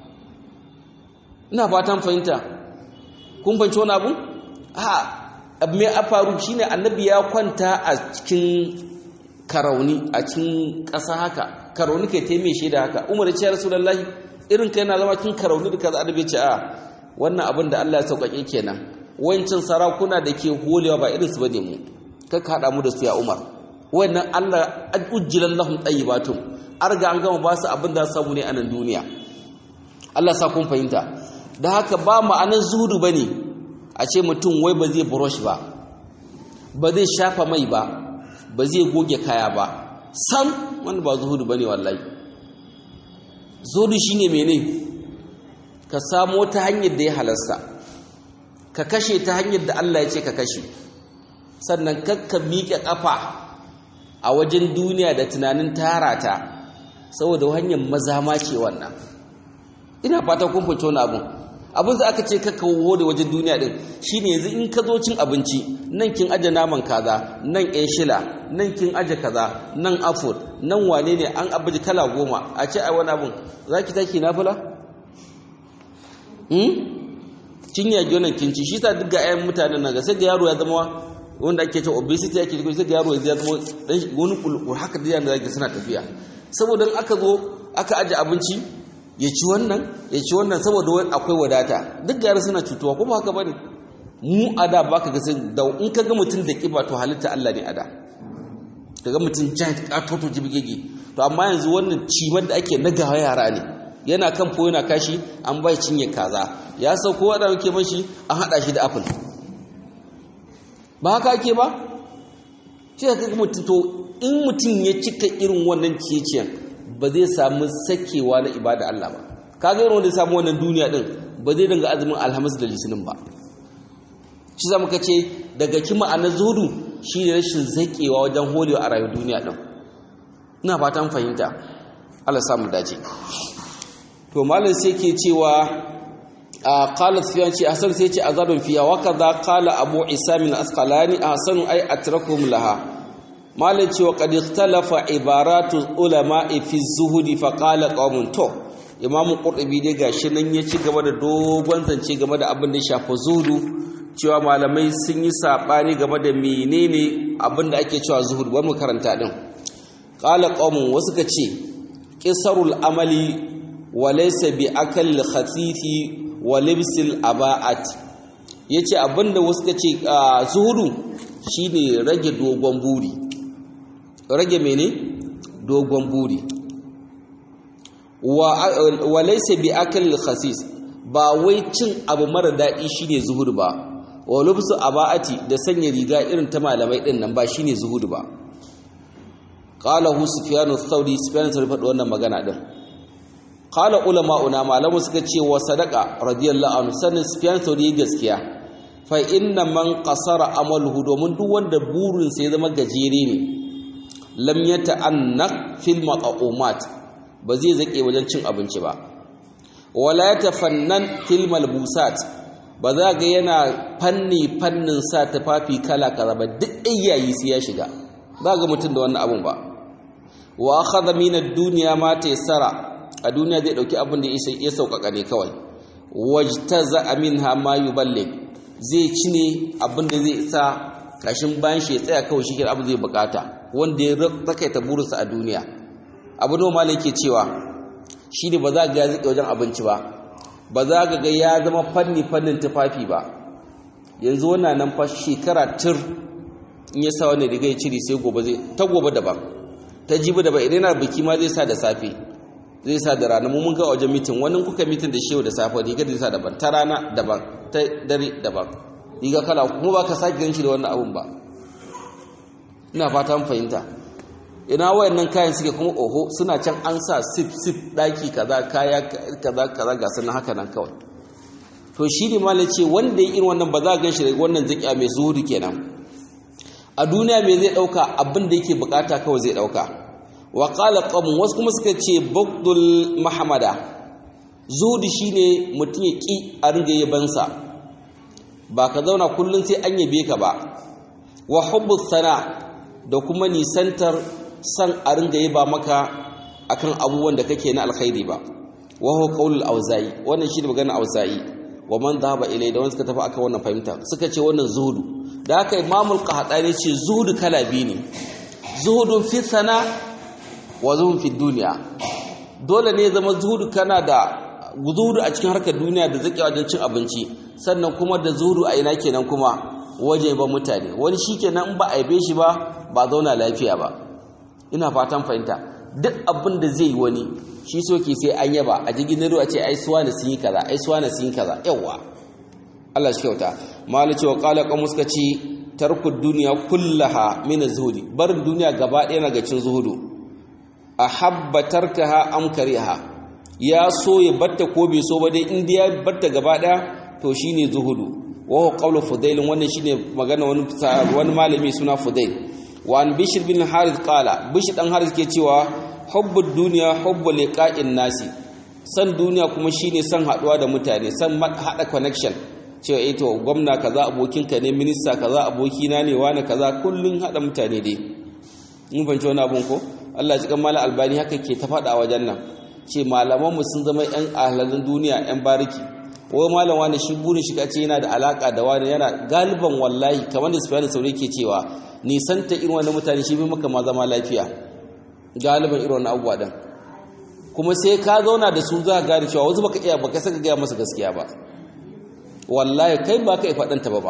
ina fatan fahimta kun fahimci wani abu a me a faru shine annabi ya kwanta a cikin karauni a cikin ƙasa haka karauni kai taime shi da haka umar ya ce rasulullahi irin kai na zama cikin karauni da kaza annabi ce a wannan abin da Allah ya sauƙaƙe kenan wancin sarakuna da ke holewa ba irin su bane mu kaka haɗa mu da su ya umar wannan Allah ujjilan lahum tayyibatun arga an gama ba su abin da samu ne a nan duniya Allah sa kun fahimta da haka ba ma'anar zuhudu bane a ce mutum wai ba zai brush ba ba zai shafa mai ba ba zai goge kaya ba sam wanda ba zuhudu bane wallahi zuhudu shine mene ka samo ta hanyar da ya halasta ka kashe ta hanyar da Allah ya ce ka kashe sannan kakka miƙe ƙafa a wajen duniya da tunanin tara ta saboda hanyar maza ma ce wannan ina fata kun fito wani abun abin da aka ce kakka wo da wajen duniya din shine yanzu in ka zo cin abinci nan kin aje naman kaza nan ƴan shila nan kin aje kaza nan afur nan wane ne an abuji kala goma a ce ai wani abun zaki taki nafila hmm kin yage wannan kinci shi sa duk ga ƴaƴan mutanen nan ga sai ga yaro ya zama wanda ake cewa obesity ake cewa sai ga yaro ya zama dan wani kulkur haka da yana zaki suna tafiya saboda aka zo aka aje abinci ya ci wannan ya ci wannan saboda akwai wadata duk ga yaro suna cutuwa kuma haka bane mu ada baka ga sai da in ka ga mutum da kiba to halitta Allah ne ada kaga mutum giant katoto jibgege to amma yanzu wannan cimar da ake nagawa yara ne yana kan fo yana kashi an bai cinye kaza ya sauko wanda muke mashi an hada shi da apple ba haka ake ba shi ka ga mutum to in mutum ya cika irin wannan ciyeciyan ba zai samu sakewa na ibada Allah ba kaga irin wanda ya samu wannan duniya din ba zai dinga azumin alhamis da litinin ba shi za muka ce daga kima a zuhudu shi ne rashin zakewa wajen holewa a rayuwar duniya din ina fatan fahimta Allah samu dace to malam sai ke cewa qala sufyan ce hasan sai ce azadun fiya wa kaza qala abu isa min asqalani ahsanu ay atrakum laha malam ce wa qad ikhtalafa ibaratu ulama fi zuhudi fa qala qaumun to imamu qurtubi dai gashi nan ya ci gaba da dogon zance game da abin da shafa zuhudu cewa malamai sun yi sabani game da menene abin da ake cewa zuhud bari mu karanta din qala qaumun wasu ka ce qisarul amali wa laysa bi akal khatifi wa libsil aba'at yace abinda wasu ka ce zuhudu shine rage dogon buri rage mene dogon buri wa laysa bi akal khasis ba wai cin abu mara daɗi shine zuhudu ba wa lubsu aba'ati da sanya riga irin ta malamai din nan ba shine zuhudu ba qala hu sufyan ath-thawri sufyan ath faɗi wannan magana din qala ulama'una malamu suka ce wa sadaqa radiyallahu anhu sanin sufyan ath-thawri gaskiya fa inna man qasara amaluhu domin duk wanda burin sa ya zama gajere ne lam yata'annaq fil maqamat ba zai zake wajen cin abinci ba wala yatafannan fil malbusat ba za ga yana fanni fannin sa tufafi kala kaza ba duk iyayi sai ya shiga za ga mutum da wannan abun ba wa akhadha min ad-dunya ma taysara a duniya zai dauki abin da ya sauƙaƙa ne kawai wajtaza minha ma yuballigh zai ci ne abin da zai sa kashin bayan shi ya tsaya kawai shi abin zai bukata wanda ya tsakaita burinsa a duniya abu da malai ke cewa shi ne ba za ga ya zike wajen abinci ba ba za ga ga ya zama fanni fannin tufafi ba yanzu wannan nan fa shekara tur in ya sa wani riga ya cire sai gobe zai ta gobe daban ta jibi daban idan yana biki ma zai sa da safe zai sa da rana mun ga wajen mitin wani kuka mitin da shehu da safe riga zai sa daban ta rana daban ta dare daban riga kala kuma ba ka sake ganshi da wannan abun ba ina fata mun fahimta ina wayannan kayan suke kuma oho suna can an sa sip sip daki kaza kaya kaza kaza ga sunan haka nan kawai to shi ne malai ce wanda ya irin wannan ba za a gan shi da wannan zakiya mai zuhudu kenan a duniya mai zai dauka abin da yake bukata kawai zai dauka wa qala qawm wasu kuma suka ce bagdul mahamada zuhudu shine mutum ya ki a ringa yabansa ba ka zauna kullum sai an yabe ka ba wa hubbu sana da kuma nisantar san a ringa yaba maka akan abubuwan da kake na alkhairi ba wa huwa qaulul auza'i wannan shi ne maganar auza'i wa man dhahaba ilai da wanda suka tafi akan wannan fahimta suka ce wannan zuhudu da haka imamul qahtani ce zuhudu kala biyu ne zuhudun fi sana wa zuhudun fi duniya dole ne zama zuhudu kana da zuhudu a cikin harkar duniya da zaki wajen cin abinci sannan kuma da zuhudu a ina kenan kuma waje ba mutane wani shikenan in ba a yabe shi ba ba zauna lafiya ba ina fatan fahimta duk abin da zai yi wani shi soke sai an yaba a jigin ruwa ce ai suwa na sun yi kaza ai suwa na sun yi kaza yawa Allah shi kyauta malice wa qala qamus ka ci tarku duniya kullaha min zuhudi barin duniya gaba ɗaya na gacin zuhudu ahabba tarkaha am kariha ya so ya batta ko bai so ba dai in ya batta gaba ɗaya to shine zuhudu wa huwa qawlu fudail wannan shine magana wani wani malami suna fudail wa an bishr bin harith qala bishr dan harith ke cewa hubbud duniya hubbu liqa'in nasi san duniya kuma shine san haduwa da mutane san hada connection cewa eh to gwamna kaza abokinka ne minista kaza abokina ne wani kaza kullun hada mutane dai mun fahimci wani abun ko Allah ya mala albani haka ke ta fada a wajen nan ce malaman mu sun zama yan ahlalin duniya yan bariki wai malam wani shi burin shi kace yana da alaka da wani yana galiban wallahi kamar da Sufyan Sauri ke cewa nisanta irin wani mutane shi bi maka ma zama lafiya galiban irin wani abubuwa din kuma sai ka zauna da su za ka gane cewa wasu baka iya baka saka gaya masa gaskiya ba wallahi kai ba ka faɗanta ba ba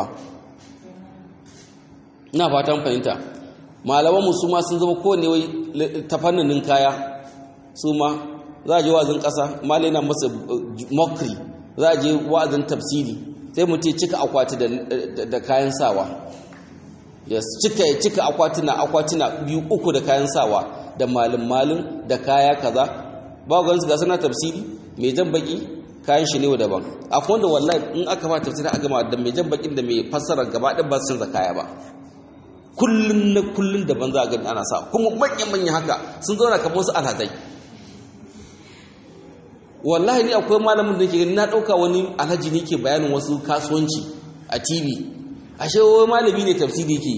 ina fatan fahimta malaman mu su ma sun zama kowane wai ta fannin kaya su ma za a je wa'azin ƙasa malai na masa mokri za a je wa'azin tafsiri sai mutum cika akwati da kayan sawa ya cika ya cika akwatuna akwatuna biyu uku da kayan sawa da malin malin da kaya kaza ba ga su ga sana tafsiri mai jan baki kayan shi ne wa daban akwai wanda wallahi in aka ba tafsiri a gama da mai jan bakin da mai fassara gaba ɗin ba su canza kaya ba kullun na kullun daban za a gani ana sa kuma manyan manyan haka sun zauna kamar wasu alhazai wallahi ni akwai malamin da ke gani na ɗauka wani alhaji ne ke bayanin wasu kasuwanci a tv ashe wai malami ne tafsiri ke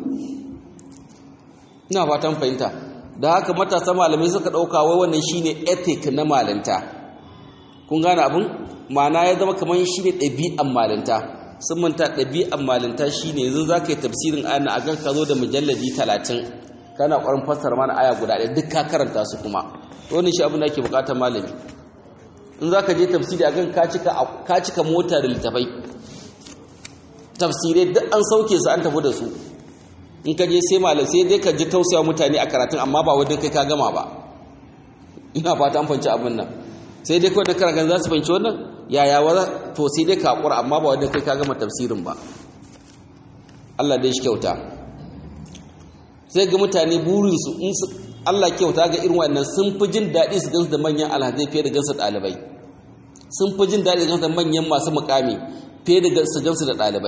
ina fatan fahimta da haka matasa malamai suka ɗauka wai wannan shine ethic na malanta kun gane abin ma'ana ya zama kamar shine ɗabi'an malanta sun manta ɗabi'an malanta shine yanzu za ka yi tafsirin ana a kan ka zo da mujalladi talatin kana ƙwarin fassara mana aya guda ɗaya duk ka karanta su kuma wannan shi abin da ake buƙatar malami in za ka je tafsiri a kan ka cika mota da littafai tafsirai duk an sauke su an tafi da su in ka je sai malam sai dai ka ji tausaya mutane a karatun amma ba wadda kai ka gama ba ina fata an fanci abin nan sai dai kawai da karatun za su fanci wannan yaya wa to sai dai ka haƙura amma ba wadda kai ka gama tafsirin ba Allah dai shi kyauta sai ga mutane burinsu in su Allah kyauta ga irin wannan sun fi jin daɗi su gansu da manyan alhazai fiye da gansu ɗalibai sun fi jin daɗi su gansu da manyan masu mukami fiye da su gansu da ɗalibai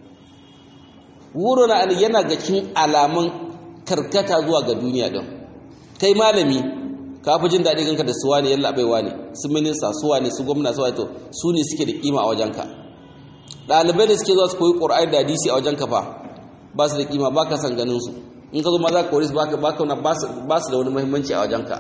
wuro na yana ga cikin alamun karkata zuwa ga duniya ɗin kai malami ka fi jin daɗi ganka da suwa ne yalla baiwa ne su minista suwa ne su gwamna suwa to su ne suke da kima a wajenka ɗalibai da suke zuwa su koyi ƙur'ani da hadisi a wajenka fa ba su da kima ba ka san ganin su in ka zo ma za ka kori su ba su da wani muhimmanci a wajenka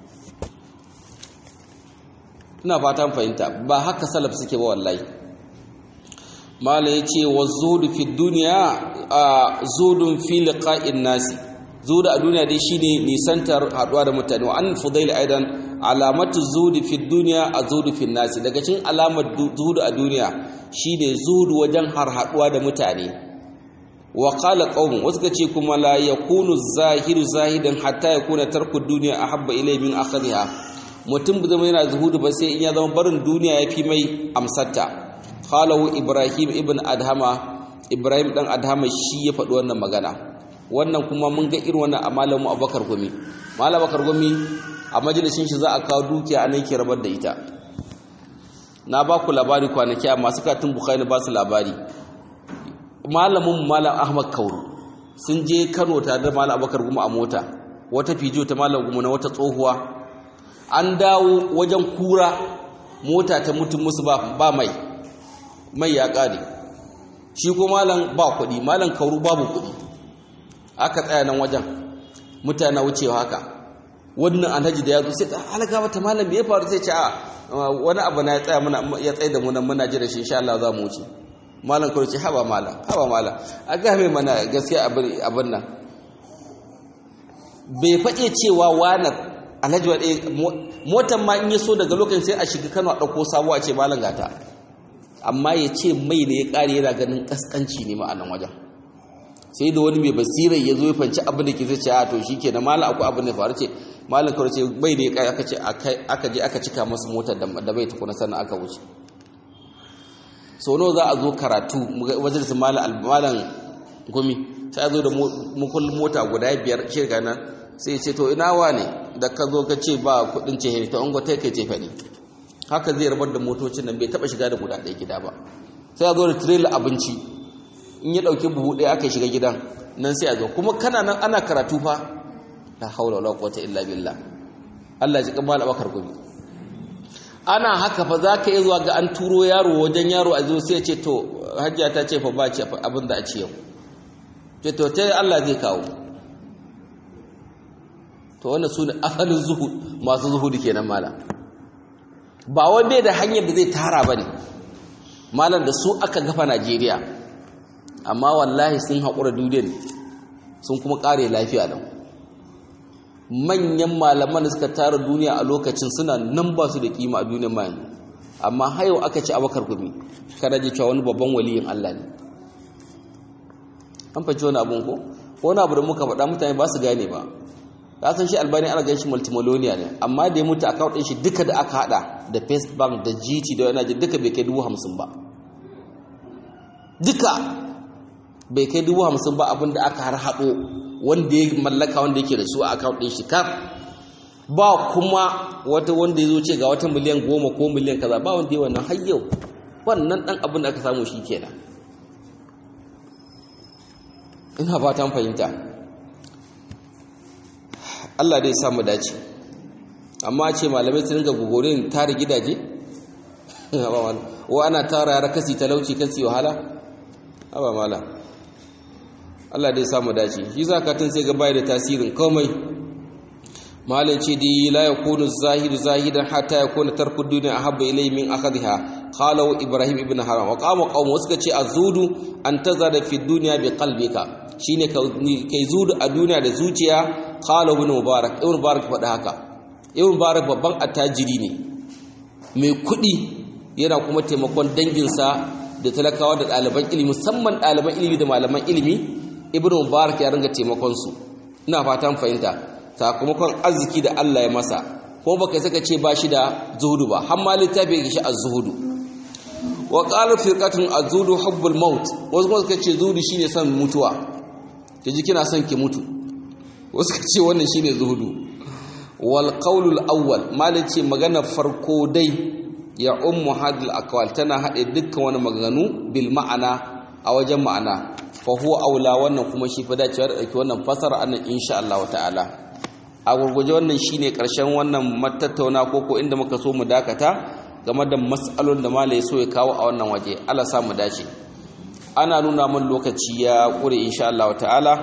ina fatan fahimta ba haka salaf suke ba wallahi mala ya ce wa zuhudu fi duniya a zuhudun fi liqa'in nasi zuhudu a duniya dai shine nisantar haduwa da mutane wa an fudail aidan alamatu zuhudu fi duniya a zuhudu fi nasi daga cikin alamar zuhudu a duniya shine zuhudu wajen har haduwa da mutane wa qala qaumun wasu ce kuma la yakunu zahiru zahidan hatta yakuna tarku dunya ahabba ilay min akhadha mutum ba zama yana zuhudu ba sai in ya zama barin duniya yafi mai amsarta qalahu ibrahim ibn adhama ibrahim dan adhama shi ya faɗi wannan magana wannan kuma mun ga irin wannan a malamu abakar gumi malam abakar gumi a majalisin shi za a kawo dukiya a nan ke rabar da ita na ba ku labari kwanaki a masu katin bukhari ba su labari malamin malam ahmad kauru sun je kano tare da malam abakar gumi a mota wata fijo ta malam gumi na wata tsohuwa an dawo wajen kura mota ta mutum musu ba mai mai ya ƙare shi ko malam ba kuɗi malam kauru babu kuɗi aka tsaya nan wajen mutane wucewa haka wannan alhaji da ya zo sai ta halaka mata malam me ya faru sai ce a wani abu na ya tsaya muna ya tsaye da mu nan muna jira shi insha Allah za mu wuce malam kauru ce haba malam haba malam a ga mai mana gaskiya abin nan bai faɗe cewa wani alhaji wa motar ma in ya so daga lokacin sai a shiga Kano a ɗauko sabuwa ce malam gata amma ya ce mai ne ya ƙare yana ganin ƙasƙanci ne ma'anan wajen sai da wani mai basira ya zo ya fanci abin da ke zai ce a to shi ke na malam akwai abin da faru ce malam kawai ce mai ne ya ƙare aka ce aka je aka cika masu motar da bai tukuna sannan aka wuce sau nawa za a zo karatu wajen su malam gumi sai a zo da mukullin mota guda biyar shirka nan sai ce to ina wa ne da ka zo ka ce ba kudin ce to an gwata kai ce faɗi haka zai rabar da motocin nan bai taɓa shiga da guda ɗaya gida ba sai a zo da tirela abinci in ya ɗauki buhu ɗaya aka shiga gidan nan sai a zo kuma kana nan ana karatu fa la haula wala quwwata illa billah Allah ya ji kamar abakar gobe ana haka fa zaka yi zuwa ga an turo yaro wajen yaro a zo sai ya ce to hajjia ta ce fa ba ce abin da a ci yau ce to ta Allah zai kawo to wannan su ne asalin zuhud masu zuhudu kenan malam ba wai bai da hanyar da zai tara ba ne malam da su aka gafa najeriya amma wallahi sun haƙura duniyar sun kuma ƙare lafiya da manyan malaman da suka tara duniya a lokacin suna nan ba su da kima a duniyar mayan amma hayo aka ci abakar gumi kada ji cewa wani babban waliyin allah ne an faci wani abun ko wani abu da muka faɗa mutane ba su gane ba ka san shi albani ana ganin shi multimillionaire ne amma da ya mutu account din shi duka da aka hada da first bank da gt da wani ji duka bai kai dubu hamsin ba duka bai kai dubu hamsin ba abinda aka har hado wanda ya mallaka wanda yake da su a account din shi kaf ba kuma wata wanda ya zo ce ga wata miliyan goma ko miliyan kaza ba wanda ya wannan har yau wannan dan abin da aka samu shi kenan ina fatan fahimta Allah dai samu dace amma ce malamai su ringa gogorin tare gidaje wa ana tara yara kasi talauci kasi wahala haba mala Allah dai samu dace shi zakatun sai ga bai da tasirin komai malai ce dai la yakunu zahidu zahidan hatta yakuna tarku dunya ahabba ilay min akhadha qala ibrahim ibn haram wa qama qaum suka ce azudu an tazada fi dunya bi qalbika shine kai zudu a duniya da zuciya qala ibn mubarak ibn mubarak faɗa haka ibn mubarak babban attajiri ne mai kuɗi yana kuma taimakon danginsa da talakawa da ɗaliban ilimi musamman ɗaliban ilimi da malaman ilimi ibn mubarak ya ringa taimakon su ina fatan fahimta sakamakon arziki da Allah ya masa ko baka saka ce ba shi da zuhudu ba har ma littafi ya shi az-zuhudu wa qala firqatun az-zuhudu hubbul maut wasu kuma suka ce zuhudu shine son mutuwa kaji kina son ki mutu wasu ka ce wannan shine zuhudu wal qawlul awwal malin ce magana farko dai ya ummu hadil aqwal tana hade dukkan wani maganganu bil ma'ana a wajen ma'ana fa huwa aula wannan kuma shi fa dacewa da dauki wannan fasara annan insha Allah ta'ala a gurguje wannan shine karshen wannan matattauna ko ko inda muka so mu dakata game da mas'alolin da malai so ya kawo a wannan waje Allah sa mu dace ana nuna min lokaci ya kure insha Allah ta'ala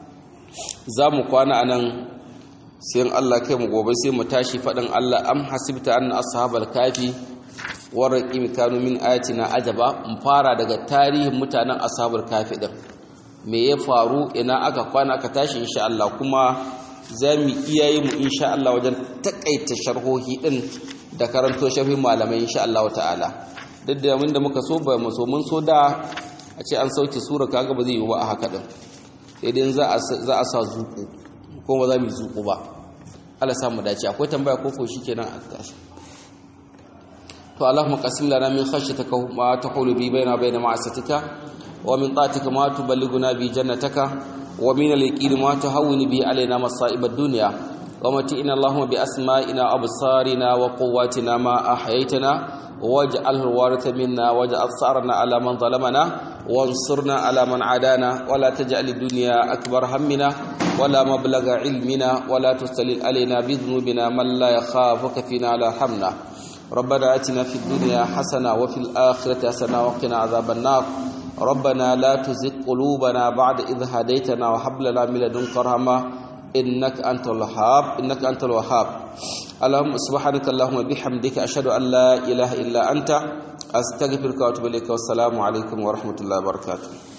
za mu kwana anan sai Allah kai mu gobe sai mu tashi faɗin Allah am hasibta anna ashabal kafi warqim kanu min ayatina ajaba mu fara daga tarihin mutanen ashabul kafi din me ya faru ina aka kwana aka tashi insha Allah kuma za mu iyaye mu insha Allah wajen takaita sharhohi din da karanto sharhin malamai insha Allah ta'ala duk da mun da muka so ba mu so mun so da a ce an sauke sura kaga ba zai yi ba a haka din sai dai za a za a sa zuku ko ba za mu zuku ba Allah sa mu dace akwai tambaya ko ko shikenan a tashi to Allahumma qasim lana min khashyatika ma taqulu bi baina baina ma'asatika wa min ta'atika ma tuballighuna bi jannataka ومن اليقين ما تهون به علينا مصائب الدنيا ومتئنا اللهم بأسمائنا أبصارنا وقواتنا ما أحييتنا واجعله الوارث منا واجعل ثأرنا على من ظلمنا وانصرنا على من عادانا ولا تجعل الدنيا أكبر همنا ولا مبلغ علمنا ولا تستلل علينا بذنوبنا من لا يخافك فينا لا حمنا ربنا آتنا في الدنيا حسنة وفي الآخرة حسنة وقنا عذاب النار ربنا لا تزغ قلوبنا بعد إذ هديتنا وهب لنا من لدنك رحمة إنك أنت الوهاب إنك أنت الوهاب اللهم سبحانك اللهم بحمدك أشهد أن لا إله إلا أنت أستغفرك وأتوب إليك والسلام عليكم ورحمة الله وبركاته